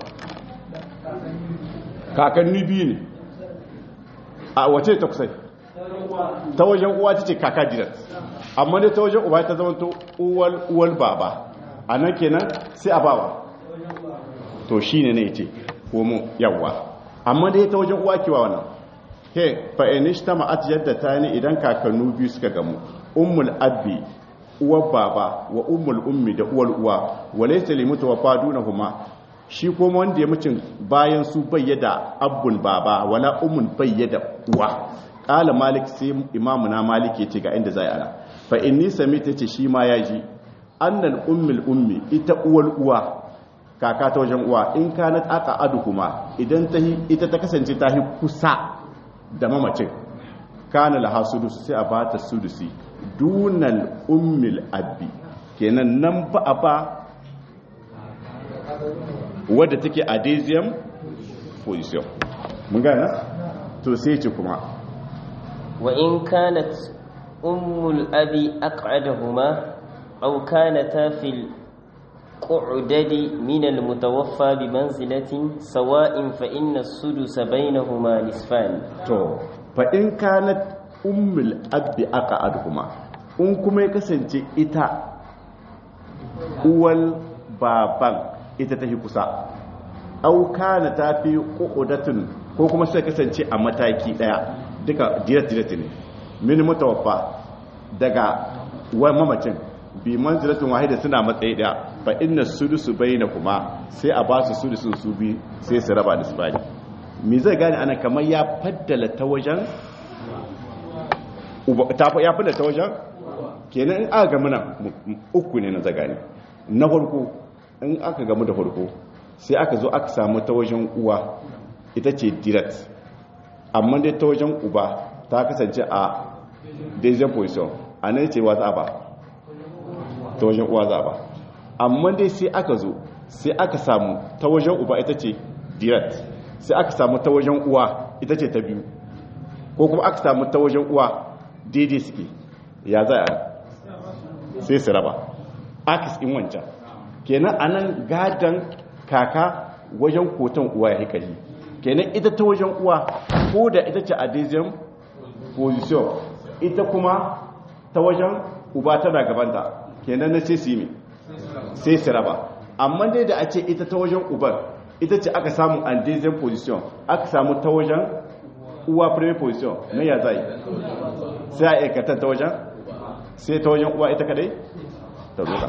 kakanni biyu ne a wace ta kusai ta wajen uwa ta ce kaka direct amma dai ta wajen uba ta zama to uwal baba a nan kenan sai a bawa to shi ne ne ce komo yawwa amma dai ta wajen uwa kewa wannan he fa'inish ta ma'at yadda ta ne idan kakannu biyu suka gamu ummul abbi uwar baba wa ummul ummi da uwar uwa walaysa limutu wa fadunahuma shi kuma wanda ya mucin bayan su bayyada abbul baba wala ummun bayyada uwa kala malik sai imamu na malik ya ce ga inda zai ana fa inni samita ce shi ma yaji annal ummul ummi ita uwar uwa kaka ta wajen uwa in kanat aka adu kuma idan ta ita ta kasance ta hi kusa da mamacin kana laha sudus sai a bata sudusi dunal ummil abbi kenan nan ba a ba wadda take adesium position mun gana to sai ce kuma wa in kanat ummul abi aq'adahuma aw kanata fil قعدد من المتوفى بمنزلة سواء فإن السدس بينهما نصفان to fa in kanat ummul abbi aq'adhuma in kuma ya kasance ita uwal baban ita ta kusa aw kana ta fi qu'udatun ko kuma sai kasance a mataki daya duka direct direct ne min mutawaffa daga wa mamacin bi manzilatin wahida suna matsayi daya fa inna sudusu bainakuma sai a ba su sudusun su bi sai su raba da su bani me zai gane ana kamar ya faddala ta wajen ya faddala ta wajen kenan in aka gamu nan uku ne na zagani na farko in aka gamu da farko sai aka zo aka samu ta wajen uwa ita ce direct amma dai ta wajen uba ta kasance a deuxième position a nan ce wa za ba ta wajen uwa za ba amma dai sai aka zo sai aka samu ta wajen uba ita ce direct sai aka samu ta wajen uwa ita ce ta biyu ko kuma aka samu ta wajen uwa daidai suke ya za a sai su raba akis in wancan kenan a nan gadon kaka wajen koton uwa ya hikari kenan ita ta wajen uwa ko da ita ce adesium position ita kuma ta wajen uba tana gabanta kenan na sai su yi sai su raba amma dai da a ce ita ta wajen uban ita ce aka samu andesian position aka samu ta wajen uwa premier position na ya zai sai a aikatar ta wajen sai ta wajen uwa ita kadai ta roƙa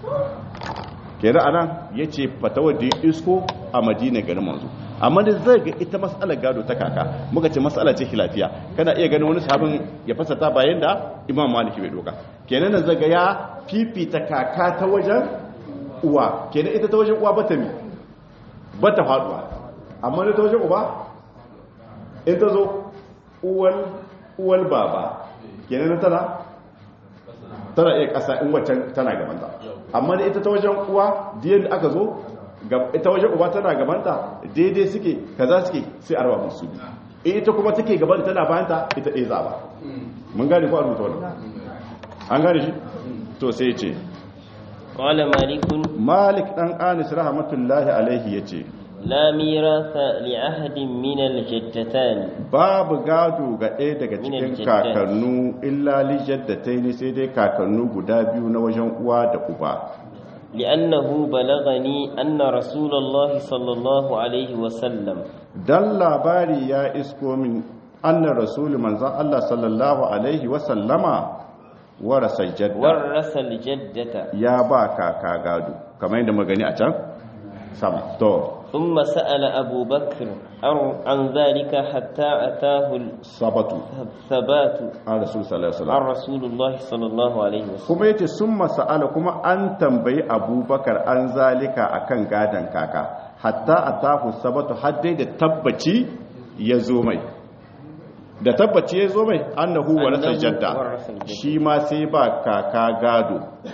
kera anan ya ce fatawar da isko a madina garin manzo amma da zai ga ita matsalar gado ta kaka muka ce matsala ce lafiya kana iya ganin wani sabon ya fasata bayan da imam maliki bai doka kenan nan zaga ya fifita kaka ta wajen uwa kenan ita ta wajen uwa bata mi bata faduwa amma da ta wajen uba in ta zo uwal uwal baba kenan na tana tana iya kasa in waccan tana gabanta amma da ita ta wajen uwa diyan da aka zo ita wajen uba tana gabanta daidai suke kaza suke sai a raba musu ita kuma take gaban tana bayanta ita ɗaya za ba mun gane ko a rubuta wannan an gane shi to sai ce qala malikun malik dan anis rahmatullahi alaihi yace la mirasa li ahadin min al-jaddatan babu gado ga ɗaya daga cikin kakannu illa li jaddataini sai dai kakannu guda biyu na wajen uwa da uba لأنه بلغني أن رسول الله صلى الله عليه وسلم dan labari ya isko min anna rasul manzon Allah sallallahu alaihi wa sallama warasa jadda ورث الجدة ya ba kaka gado kamar yadda magani a can sama to ثم سأل أبو بكر عن, عن ذلك حتى أتاه sabatu الثبات an rasul sallallahu alaihi عن wasallam رسول الله صلى الله عليه وسلم kuma yace summa sa'ala kuma an tambayi abubakar an zalika akan gadan kaka hatta atahu sabatu har dai da tabbaci ya zo mai da tabbaci ya zo mai annahu warasa Annahu jadda warasa jadda. shi ma sai ba kaka gado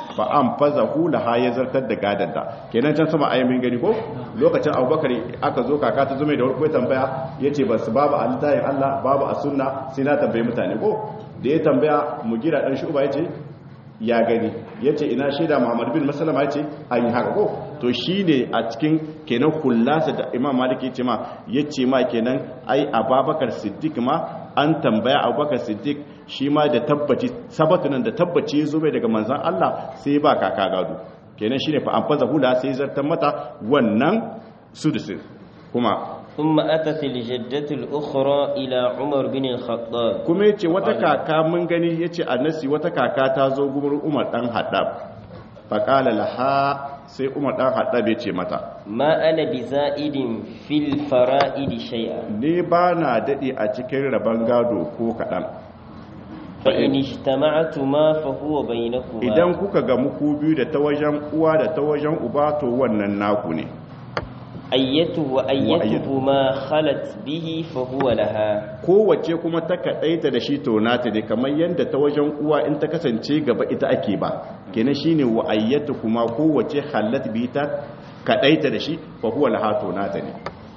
fa an faza hula ha ya zartar da gadanta kenan can sama ayi min gani ko lokacin abubakar aka zo kaka ta zume da warko ya tambaya ya ce ba su babu a littayin allah babu a sunna sai na tambayi mutane ko da ya tambaya mu gira dan shuba ya ce ya gani ya ce ina shaida muhammad bin masalama ya ce an yi haka ko to shi ne a cikin kenan kullasa da imam malik ya ce ma ya ce ma kenan ai ababakar siddiq ma an tambaya abubakar siddiq shi ma da tabbaci sabatunan da tabbaci ya zo mai daga manzan allah sai ba kaka gado kenan shi ne fa an faza hula sai zartar mata wannan sudusin kuma ثم أتت الجدة الأخرى إلى عمر بن الخطاب kuma yace wata kaka mun gani yace annasi wata kaka ta zo gurin Umar dan Haddab faqala laha sai Umar dan Haddab yace mata ما أنا بزائد في الفرائد شيئا ne ba na dade a cikin raban gado ko kadan فإن اجتمعتما فهو بينكما idan kuka ga muku biyu da ta wajen uwa da ta wajen uba to wannan naku ne أيته وأيته ما خلت به فهو لها kowace kuma ta kaɗaita da shi to nata ne kamar yadda ta wajen uwa in ta kasance gaba ita ake ba kenan shine wa ayyatu kuma kowace halat bi ta kaɗaita da shi fa huwa laha to nata ne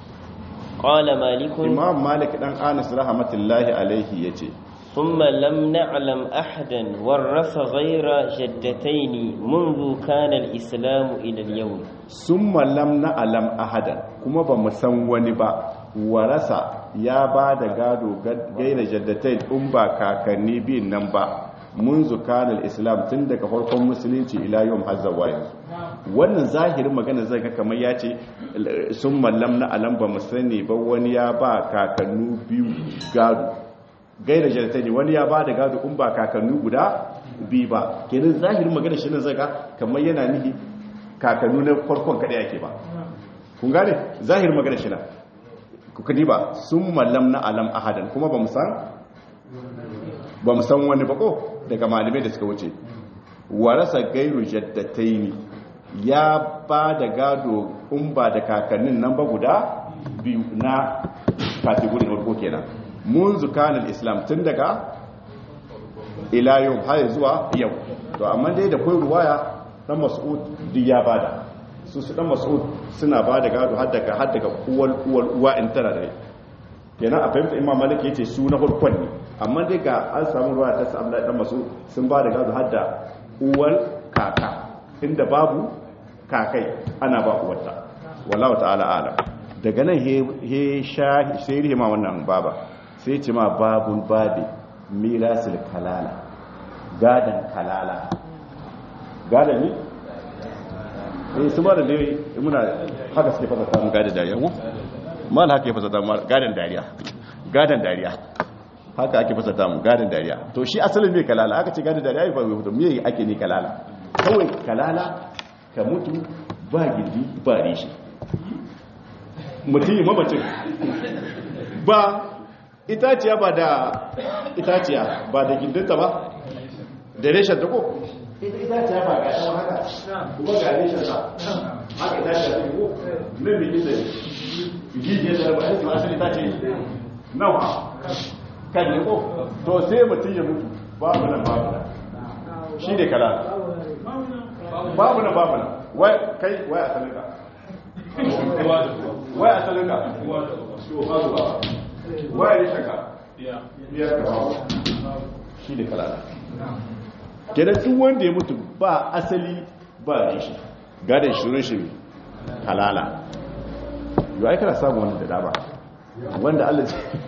قال مالك imam malik dan anas rahmatullahi alaihi yace ثم لم نعلم أحدا ورث غير جدتين منذ كان الإسلام إلى اليوم summa lam na'lam ahadan kuma ba mu san wani ba warasa ya ba da gado gaira jaddatai in ba kakanni biyun nan ba mun zukanar islam tun daga farkon musulunci ila yau hazzawa yanzu wannan zahirin magana zai ga kamar ya ce sun mallam na alam ba mu sani ba wani ya ba kakannu biyu gado gaira jaddatai wani ya ba da gado in ba kakannu guda biyu ba kenan zahirin magana shi ne zai ga kamar yana nihi kakannu na farkon kaɗai ake ba kun gane zahir magana shi na kukadi ba sun mallam na alam ahadan kuma ba san ba san wani bako daga malamai da suka wuce warasa gairu jaddataini ya ba da gado in ba da kakannin nan ba guda biyu na kategorin farko kenan mun zukanin islam tun daga ila yau har zuwa yau to amma dai da kai ruwaya dan mas'ud duk ya bada su su dan mas'ud suna bada gado har daga har daga uwal uwal uwa in tara da kenan a fahimta imam malik yace su na farkon ne amma dai ga an samu ruwa ta sa Abdullahi dan mas'ud sun bada gado har da uwal kaka inda babu kakai ana ba uwarta wallahu ta'ala alam daga nan he he sha sai rihima wannan baba sai ce ma babul babi mirasul kalala gadan kalala gada ne eh su ma da dai muna haka suke fasa samun gada dariya ko mal haka ya fasa samun gadan dariya gadan dariya haka ake fasa samun gadan dariya to shi asalin me kalala aka ce gadan dariya ba mai me ake ne kalala kawai kalala ka mutu ba gindi ba rishi mutum mamacin ba itaciya ba da itaciya ba da gindinta ba da reshen ta ko ita ita ce ba ga shi haka kuma ga ne shi haka ita ce ko nan bi kisa gije da ba shi asali ta ce nawa kan ne ko to sai mutun ya mutu babu nan babu nan shi ne kala babu nan babu nan wai kai wai asalin ka wai asalin ka to babu ba wai ne shaka biyar ka babu shi ne kala kenan duk wanda ya mutu ba asali ba rishi gadon shirin shi halala yau ai kana samu wani da dama wanda Allah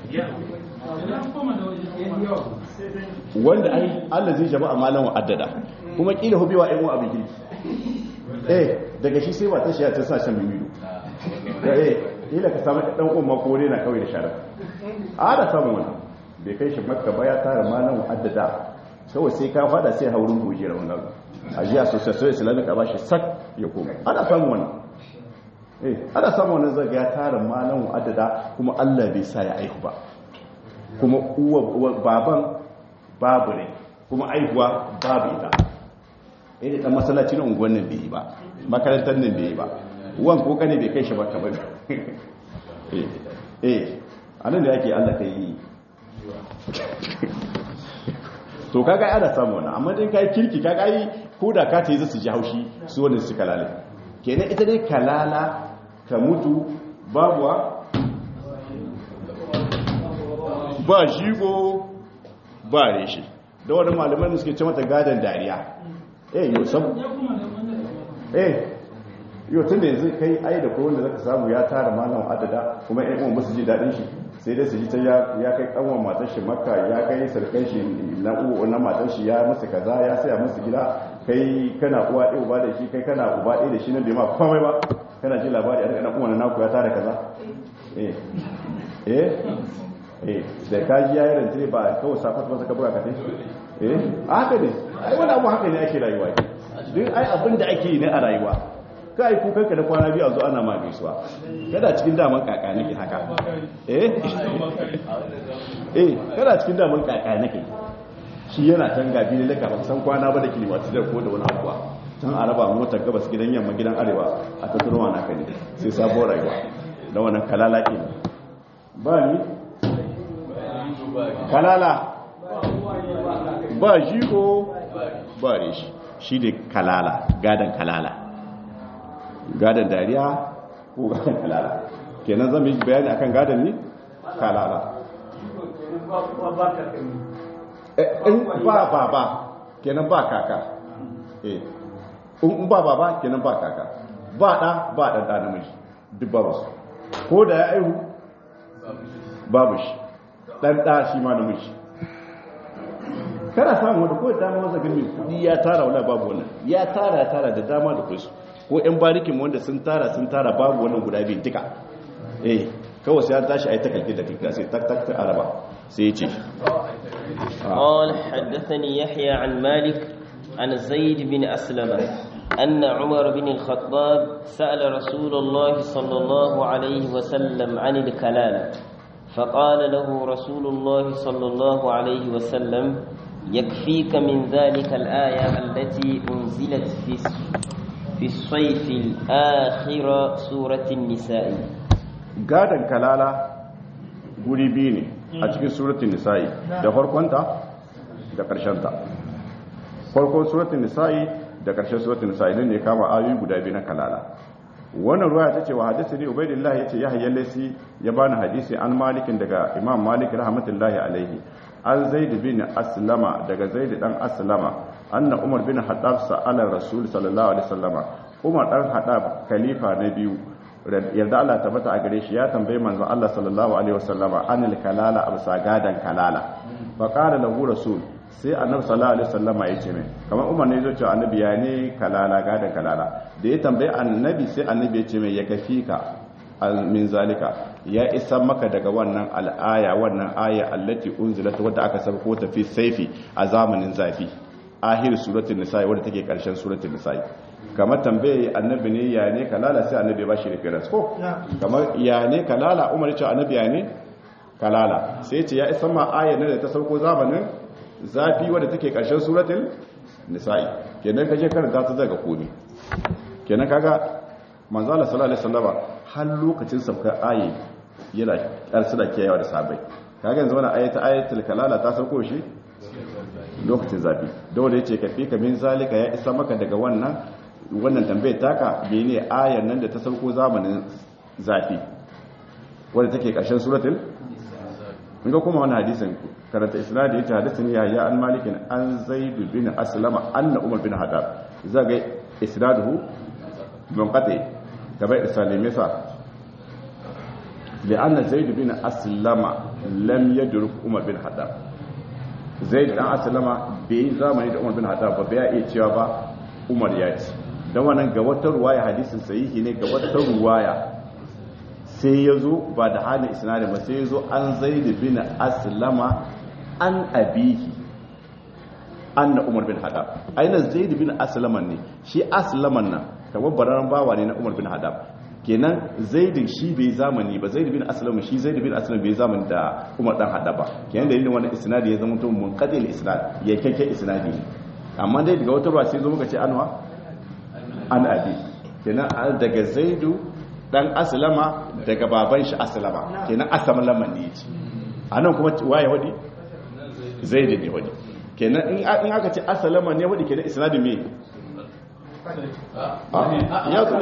wanda ai Allah zai jama'a malan wa addada kuma kila hobewa ɗan wa abin girki eh daga shi sai mata shi ya ta sa shan bibido eh kila ka samu ɗan umma ko ne na kawai da shara a da samu wani bai kai shi makka ba ya tara malan wa addada kawai sai ka fada sai haurin goji raun nan a ji association islamic a ba shi sak ya koma ana samun wannan eh ana samun wannan zaga ya tara malan adada kuma Allah bai sa ya aihu ba kuma uwa baban babu ne kuma aihuwa babu ita eh da masallaci na unguwan nan bai yi ba makarantar nan bai yi ba uwan ko kane bai kai shi ba kamar eh eh anan da yake Allah kai yi to kaga ana samu wannan amma dai kai kirki kaga ai ko da ka ta yi su ji haushi su wanda su kalale kenan ita dai kalala ka mutu babuwa ba shigo ba reshe da wani malaman da suke ce mata gadon dariya eh yau sabu eh yau tun da yanzu kai ai da kowanne zaka samu ya tara malam adada kuma yan uwan musu ji daɗin shi sai dai su ji ta ya kai kanwan matar shi makka ya kai sarkan shi na uwa na matar shi ya musu kaza ya saya musu gida kai kana uwa ɗaya uba da shi kai kana uba ɗaya da shi nan bai ma komai ba kana ji labari a daga uwa na naku ya tara kaza eh eh eh da ka ji yayin rantare ba kawai safat ba saka buga ka tai eh haka ne ai wani abu haka ne ake rayuwa duk ai abin da ake yi ne a rayuwa ka yi kukanka da kwana biyu a zo ana ma gaisuwa kada cikin daman kaka nake haka eh eh kada cikin daman kaka nake shi yana can gabi ne laka ba san kwana ba da kilimatu da ko da wani abuwa can a raba motar gabas gidan yamma gidan arewa a ta turma naka ne sai sabuwar rayuwa da wannan kalala ke ba ni kalala ba jigo ba reshi shi ne kalala gadan kalala gadon dariya ko gadon kalala kenan zama yi bayani akan gadon ne kalala in ba ba ba kenan ba kaka in ba ba ba kenan ba kaka ba ɗa ba ɗan ɗa namiji duk babu su ko da ya aihu babu shi ɗan ɗa shi ma namiji kana samun wanda ko da dama wasa gani kudi ya tara wala babu wannan ya tara ya tara da dama da kusa ko yan barikin wanda sun tara sun tara babu wannan guda biyu duka eh kawai sai an tashi ai takalki da kika sai tak tak ta araba sai yace قال حدثني يحيى عن مالك عن زيد بن أسلم أن عمر بن الخطاب سأل رسول الله صلى الله عليه وسلم عن الكلالة فقال له رسول الله صلى الله عليه وسلم يكفيك من ذلك الآية التي أنزلت في في الصيف الآخر سورة النساء gadan kalala guri biyu ne a cikin suratun nisa'i da farkonta da ƙarshenta farkon suratun nisa'i da ƙarshen suratun nisa'i nan ne kama ayoyi guda biyu na kalala wannan ruwa ta ce wa hadisi ne ubaidillah ya ce ya hayyar laisi ya bani hadisi an malikin daga imam malik rahmatullahi alaihi an zaid bin aslama daga zaid dan aslama anna umar bin haddab sa'ala rasul sallallahu alaihi wasallama umar dan haddab khalifa na biyu yarda Allah tabbata a gare shi ya tambaye manzon Allah sallallahu alaihi wasallama anil kalala absa gadan kalala fa qala lahu rasul sai annabi sallallahu alaihi wasallama ya ce mai kamar umar ne zai ce annabi ya ne kalala gadan kalala da ya tambaye annabi sai annabi ya ce mai ya kafi ka min zalika ya isa maka daga wannan al'aya wannan aya allati unzilat wadda aka sabko ta fi saifi a zamanin zafi ahir suratul nisa wadda take karshen suratul nisa kamar tambaye annabi ne ya ne kalala sai annabi ba shi reference ko kamar ya ne kalala umar ya ce annabi ya ne kalala sai ce ya isa ma aya ne da ta sauko zamanin zafi wadda take karshen suratul nisa'i kenan kaje karanta ta daga komi kenan kaga manzo Allah sallallahu alaihi wasallama har lokacin saukar ayi yana karsu da kiyayewa da sabai kaga yanzu wannan ayata ayatul kalala ta sauko shi lokacin zafi dole yace ka fika min zalika ya isa maka daga wannan wannan tambayar taka bene ayar nan da ta sauko zamanin zafi wanda take karshen suratul in ga kuma wannan hadisin karanta isnadi yace hadisin ya ya an malikin an zaid bin aslama anna umar bin hadab zaga isnaduhu munqati gaba isalime sa لأن زيد بن أسلم لم يدرك عمر بن حداب زيد بن أسلم bai zamani da Umar bin Haddad ba bai iya cewa ba Umar ya ce dan wannan ga wata ruwaya hadisin sahihi ne ga wata ruwaya sai yazo ba da halin isnadin ba sai yazo an Zaid bin Aslama an abihi anna Umar bin Haddad aina Zaid bin Aslama ne shi Aslaman nan kamar bararan bawa ne na Umar bin Haddad kenan zaidin shi bai zamani ba zaid bin aslam shi zaid bin aslam bai zamani da umar dan hada ba kenan dalilin wannan isnadi ya zama to munqadil isnad ya kake isnadi amma dai daga wata ruwa sai zo muka ce anwa an abi kenan daga zaidu dan aslama daga baban shi aslama kenan aslama ne yace anan kuma waye wadi zaid ne wadi kenan in aka ce aslama ne wadi kenan isnadi me ya zo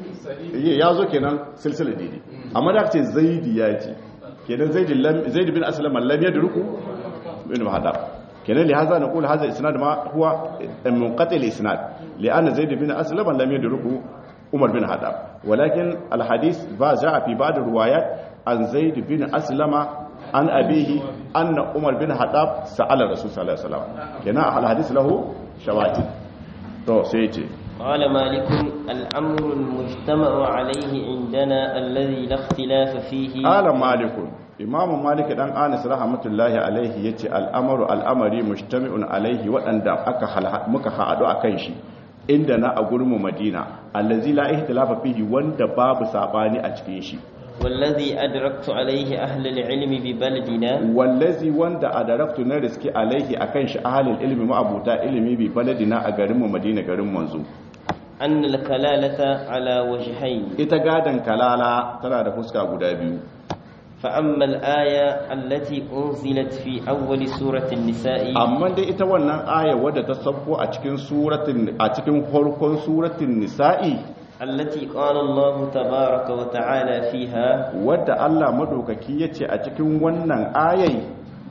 ne ya zo kenan silsila daidai amma da ce zaidi ya ce kenan zaidi bin aslam lam yadruku bin mahadab kenan li hadha naqul hadha isnad ma huwa munqati al isnad li anna zaid bin aslam lam yadruku umar bin hadab walakin al hadith ba jaa fi ba'd riwayat an zaid bin aslama an abihi anna umar bin hadab sa'ala rasul sallallahu alaihi wasallam kenan al hadith lahu shawahid to sai ce قال مالك الأمر المجتمع عليه عندنا الذي لا اختلاف فيه قال مالك imamu malik dan anis rahmatullahi alaihi yace al'amaru al'amari mujtami'un alaihi waɗanda aka muka haɗu akan shi inda na a gurin madina allazi la ihtilafa fihi wanda babu sabani a cikin shi wallazi adraktu alaihi ahli ilmi bi baladina wallazi wanda adraktu na riski alaihi akan shi ahli ilmi ma'abuta ilmi bi baladina a garin mu madina garin manzo anna al-kalalata ala wajhayn ita gadan kalala tana da fuska guda biyu فأما الآية التي أنزلت في أول سورة النساء amma dai ita wannan aya wadda ta sabko a cikin suratin a cikin farkon suratin nisa'i التي قال الله تبارك وتعالى فيها wadda Allah madaukaki yace a cikin wannan ayai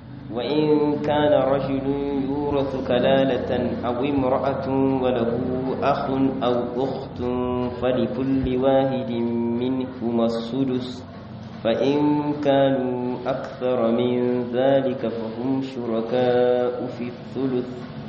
وإن كان رجل يورث كلالة أو امرأة وله أخ أو أخت فلكل واحد منهما السدس فإن كانوا أكثر من ذلك فهم شركاء في الثلث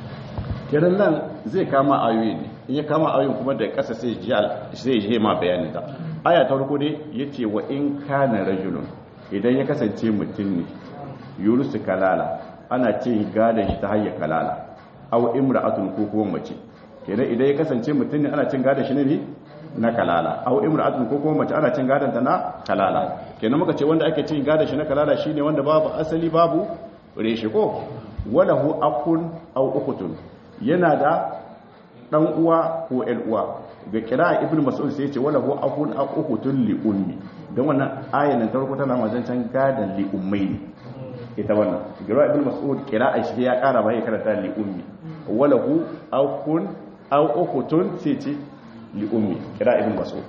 kiran nan zai kama ayoyi ne in ya kama ayoyin kuma da ƙasa sai zai je ma bayanin ta aya ta farko dai yace wa in kana rajulun idan ya kasance mutum ne yurusu kalala ana ce gadon shi ta hanyar kalala aw imra'atun ko kuma mace kenan idan ya kasance mutum ne ana cin gadon shi ne na kalala aw imra'atun ko kuma mace ana cin gadon ta na kalala kenan muka ce wanda ake cin gadon shi na kalala shine wanda babu asali babu reshe ko walahu akun aw ukhtun yana da dan uwa ko ƴan uwa ga kira ibn mas'ud sai ya ce walahu akun aw ukhtun li ummi dan wannan ayan nan tarko tana mazancan gadan li ummai ne ita wannan gira ibn mas'ud kira shi ya kara bai karanta li ummi walahu akun aw ukhtun sai ce li ummi kira ibn mas'ud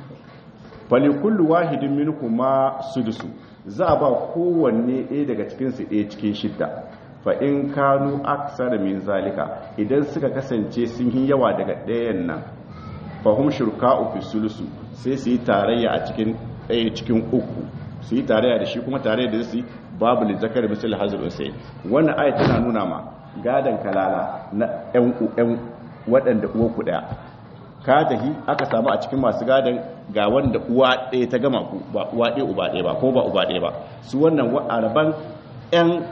fali kullu wahidin minhuma sudusu za a ba kowanne ɗaya daga cikin su ɗaya cikin shidda fa in kanu aksara min zalika idan suka kasance sun yi yawa daga ɗayan nan fa hum shurka'u fi sulusu sai su yi tarayya a cikin ɗaya cikin uku su yi tarayya da shi kuma tarayya da su babu li zakar misal hazir usay wannan ayat tana nuna ma gadan kalala na ƴan ƴan waɗanda uwa ku ɗaya ka tahi aka samu a cikin masu gadon ga wanda uwa ɗaya ta gama ku ba uwa ɗaya uba ɗaya ba ko ba uba ɗaya ba su wannan araban ƴan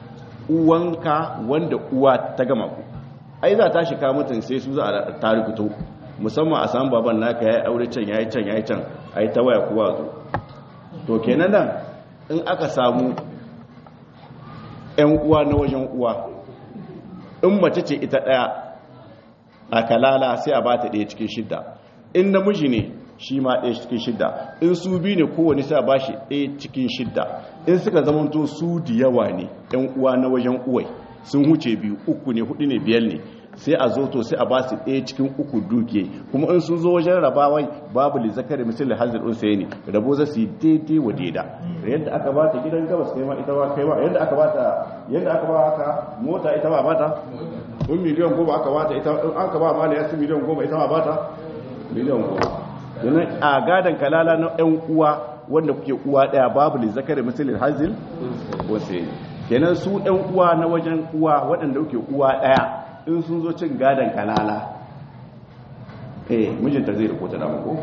uwanka wanda uwa ta gama ku ai za ta shiga mutum sai su za a tarikuto musamman a samu baban naka ya yi aure can ya yi can ya yi can a yi ta waya kuwa zo to kenan nan in aka samu ƴan uwa na wajen uwa in mace ce ita ɗaya a kalala sai a bata ɗaya cikin shidda in namiji ne shi ma ɗaya cikin shidda in su bi ne kowane sai a ba shi ɗaya cikin shidda in suka zamanto su da yawa ne ɗan uwa na wajen uwai sun huce biyu uku ne hudu ne biyar ne sai a zo to sai a ba su ɗaya cikin uku duke kuma in sun zo wajen rabawai babu li zakari misali hazir unsayi ne rabo za su yi daidai wa daida yadda aka ba ta gidan gabas kai ma ita ba kai ma yadda aka ba ta yadda aka ba haka mota ita ba ba ta in miliyan goma aka bata ita in aka ba mala yasu miliyan goma ita ma bata miliyan goma yana a gadan kalala na ɗan uwa wanda kuke uwa ɗaya babu li zakari misalin hazil wasu kenan su ɗan uwa na wajen uwa waɗanda kuke uwa ɗaya in sun zo cin gadan kalala eh mijinta zai rikota da mako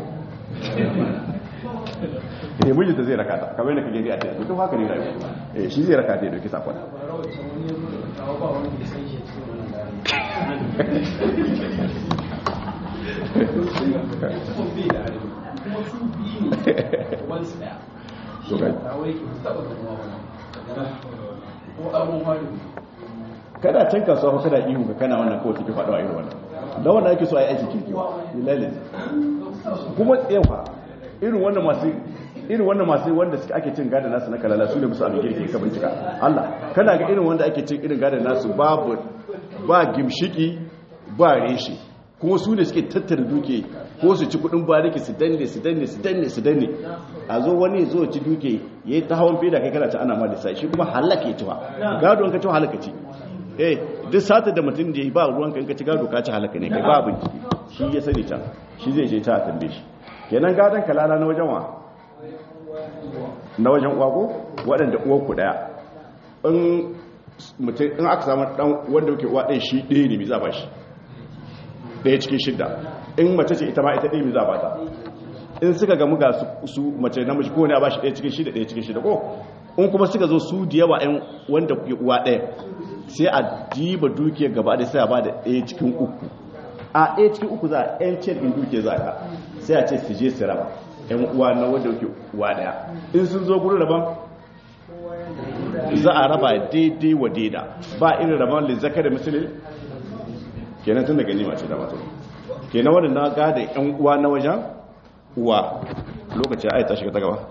eh mijinta zai rakata kamar yadda kake a cikin duk haka ne rayuwa eh shi zai rakata ya dauki sakon kada can kasuwa fa kada ihu ga kana wannan kawai take faɗo a irin wannan da wannan ake so a yi aiki kirki lillahi kuma tsewa irin wannan masu irin wannan masu wanda suka ake cin gada nasu na kalala su ne musu abin girki ka bincika Allah kana ga irin wanda ake cin irin gada nasu babu ba gimshiki ba reshi kuma su ne suke tattara duke ko su ci kudin bariki su danne su danne su danne su danne a zo wani zo ci duke ya yi ta hawan feda kai kana ta ana ma lissafi shi kuma halaka ya ci ba gado ka ci halaka ci eh duk sata da mutum da ya yi ba ruwan kan ka ci gado ka ci halaka ne kai ba bincike shi ya sani can shi zai je ta tambaye shi kenan gadon kalala na wajen wa na wajen uwa ko waɗanda uwar ku daya in mutum in aka samu dan wanda yake uwa ɗaya shi ɗaya ne mai za ba shi ɗaya cikin shidda in mace ce ita ma ita ɗaya mai za ba ta in suka gamu ga su mace namiji ko ne a ba shi ɗaya cikin shidda ɗaya cikin shidda ko in kuma suka zo su da yawa ‘yan wanda kuke uwa ɗaya sai a jiba dukiyar gaba da sai a ba da ɗaya cikin uku a ɗaya cikin uku za a ‘yan cin in dukiyar za ka sai a ce su je su raba ‘yan uwa na wanda kuke uwa ɗaya in sun zo gurin raban za a raba daidai wa daida ba irin raban da zaka da musulun kenan tun da gani mace da mata kenan wadda na gada ‘yan uwa na wajen uwa lokaci a yi ta shiga ta gaba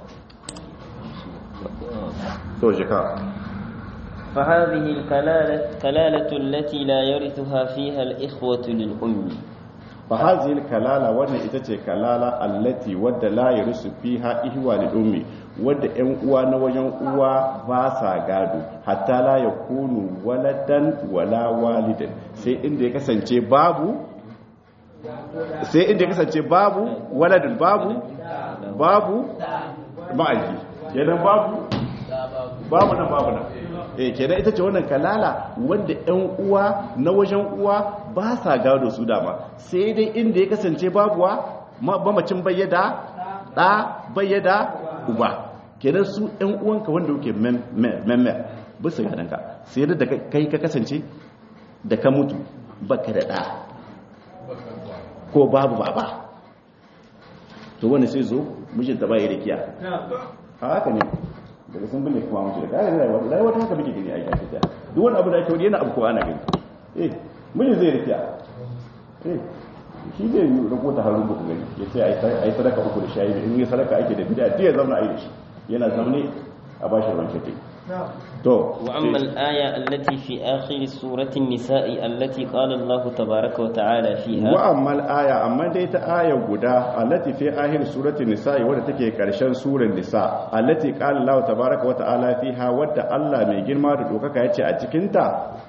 فهذه الكلالة كلالة التي لا يرثها فيها الإخوة للأم فهذه الكلالة وانا itace kalala allati wadda la yarisu fiha ihwa lil ummi wadda ƴan uwa na wajen uwa ba sa gado hatta la yakunu waladan wala walidan sai inda ya kasance babu sai inda ya kasance babu waladun babu babu ma'aiki kenan babu babu nan babu nan eh kenan ita ce wannan kalala wanda ƴan uwa na wajen uwa ba sa gado su dama sai dai inda ya kasance babuwa mamacin bayyada da bayyada uba kenan su ƴan uwanka wanda yake memme bisa gadan ka sai da kai ka kasance da ka mutu baka da da ko babu baba to wani sai zo mijinta bai da kiya haka ne daga sun bane kuma mutu da kare rayuwa rayuwa ta haka muke gani a yi ta duk wani abu da ake wani yana abu ko ana gani eh miji zai rikiya eh shi zai yi rako ta harin buku gani ya ce a yi sadaka uku da shayi in yi sadaka ake da bida ya zauna a yi da shi yana zaune a bashi ruwan shafi to وأما الآية التي في آخر سورة النساء التي قال الله تبارك وتعالى فيها وأما الآية أما ديت آية قدا التي في آخر سورة النساء ودى تكي كرشان سورة النساء التي قال الله تبارك وتعالى فيها ودى الله من جرما تدوكك يتي أتكنتا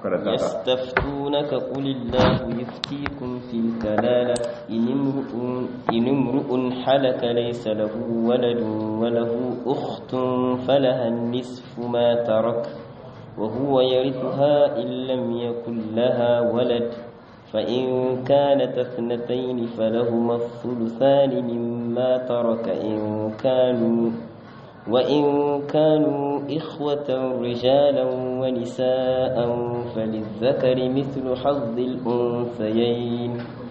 يستفتونك قل الله يفتيكم في الكلالة إن امرؤ إن امرؤ حلك ليس له ولد وله أخت فلها النصف ما ترك وهو يرثها إن لم يكن لها ولد فإن كانت اثنتين فلهما الثلثان مما ترك إن كانوا وإن كانوا إخوة رجالا ونساء فللذكر مثل حظ الأنثيين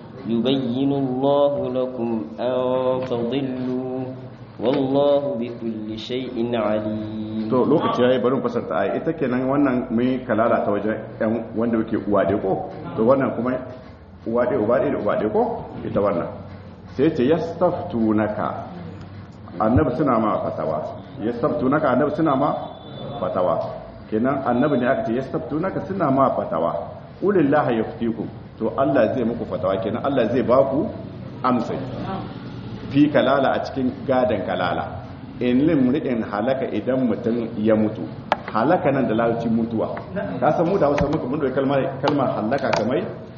يبين الله لكم أن تضلوا والله بكل شيء عليم to lokaci yayi bari mu fasarta ai ita kenan wannan mai kalala ta wajen ɗan wanda yake uwa dai ko to wannan kuma uwa dai uba dai da uba dai ko ita wannan sai ce yastaftunaka annabi suna ma fatawa yastaftunaka annabi suna ma fatawa kenan annabi ne aka ce yastaftunaka suna ma fatawa ulillahi yaftikum to Allah zai muku fatawa kenan Allah zai baku amsa fi kalala a cikin gadan kalala in limri'in halaka idan mutum ya mutu halaka nan da lalci mutuwa ka san mu da wasu muka mun da kalmar kalmar halaka kamar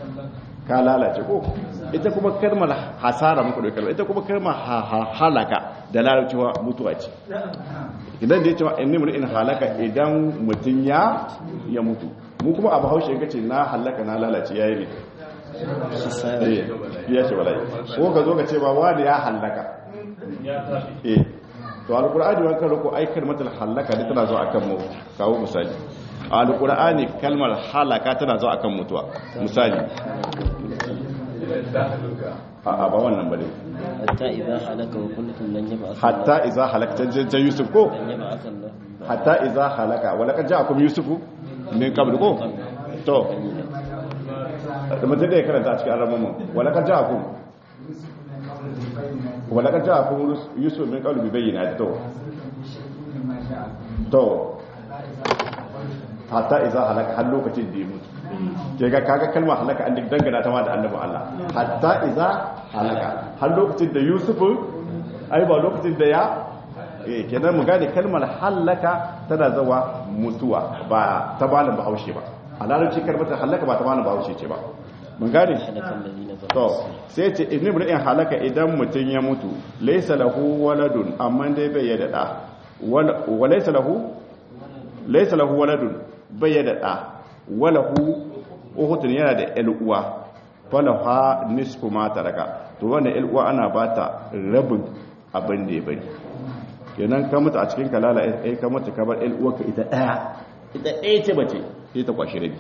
ka lalace ko ita kuma kalmar hasara muka da kalmar ita kuma kalmar halaka da lalci mutuwa ce idan da ya cewa in limri'in halaka idan mutum ya ya mutu mu kuma abu haushe ga ce na halaka na lalace yayi ne ya ce walai ko ka zo ka ce ba wani ya halaka eh to alqur'ani wa kan ko ai kalmatul halaka da tana zo akan mu kawo misali alqur'ani kalmar halaka tana zo akan mutuwa misali a a ba wannan bane hatta idza halaka wa kuntum lan yab'ath hatta idza halaka ta yusuf ko lan yab'ath Allah hatta idza halaka wa laqad ja'akum yusufu min qabl ko to da mutum da ya karanta a cikin arabamu wa laqad ja'akum wa laqad ja'akum yusuf min qabl bi bayyinati to to hatta iza halaka har lokacin da ya mutu ke ga kaga kalmar halaka an dangana ta ma da annabi Allah hatta iza halaka har lokacin da Yusuf ai ba lokacin da ya eh kenan mu gane kalmar halaka tana zawa mutuwa ba ta balin bahaushe ba a larabci kalmar halaka ba ta balin bahaushe ce ba mun gane to sai ce ibn ibrahim halaka idan mutun ya mutu laysa lahu waladun amma dai bai yada da wa laysa lahu laysa lahu waladun bai yada da walahu uhutun yana da ƴan uwa falaha nisfu ma taraka to wannan ƴan uwa ana bata rabin abin da ya bari kenan ka mutu a cikin kalala ai ka mutu ka bar ƴan uwarka ita daya ita ɗaya ce bace sai ta kwashi rabi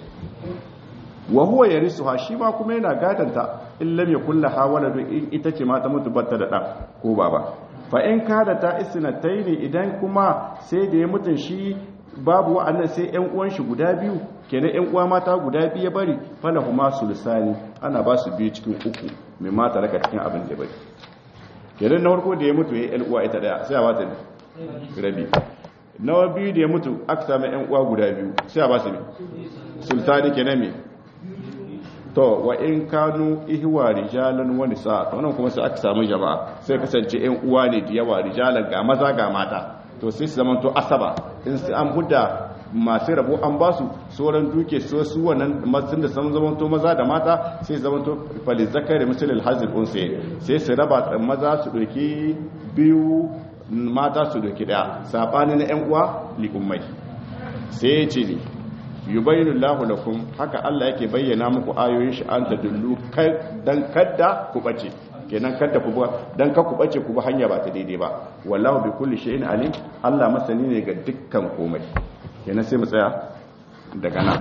wa huwa yarisuha shi ma kuma yana gadanta in lam yakul laha waladu in ita ce ma ta mutu batta da dan ko baba fa in kada ta isnataini idan kuma sai da ya mutun shi babu wa'annan sai ƴan uwan shi guda biyu kenan ƴan uwa mata guda biyu ya bari falahuma sulusani ana ba su biyu cikin uku mai mata raka cikin abin da bari kenan na farko da ya mutu ya ƴan uwa ita daya sai a ba ta rabi na biyu da ya mutu aka samu ƴan uwa guda biyu sai a ba su sultani kenan me to wa in kanu ihwa rijalan wa nisa to wannan kuma sai aka samu jama'a sai kasance ƴan uwa ne da yawa rijalan ga maza ga mata to sai su zamanto asaba in su an hudda masu rabo an ba su sauran duke so su wannan matsin da sun zamanto maza da mata sai zamanto fali zakari misalil hazil unsa sai su raba maza su doki biyu mata su doki daya sabani na ƴan uwa li ummai sai ya ce ni yubayinu lahu lakum haka Allah yake bayyana muku ayoyin shi an tadullu dan kadda ku bace kenan kadda ku dan ka ku bace ku ba hanya ba ta daidai ba wallahu bi kulli shay'in alim Allah masani ne ga dukkan komai kenan sai mu tsaya daga nan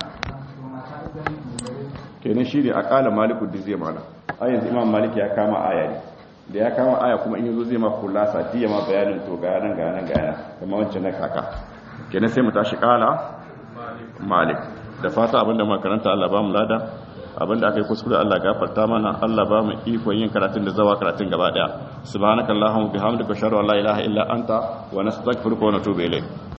kenan shi ne akala maliku da zai mana a yanzu imam malik ya kama aya ne da ya kama aya kuma in yazo zai ma kullasa diya ma bayanin to ga nan ga nan ga nan kamar wancan na kaka kenan sai mu tashi kala malik da fata abinda makaranta Allah ba mu lada abinda aka yi kuskure Allah gafarta mana Allah ba mu ikon yin karatun da zawa karatun gaba daya subhanakallahumma bihamdika ashhadu an la ilaha illa anta wa nastaghfiruka wa natubu ilayk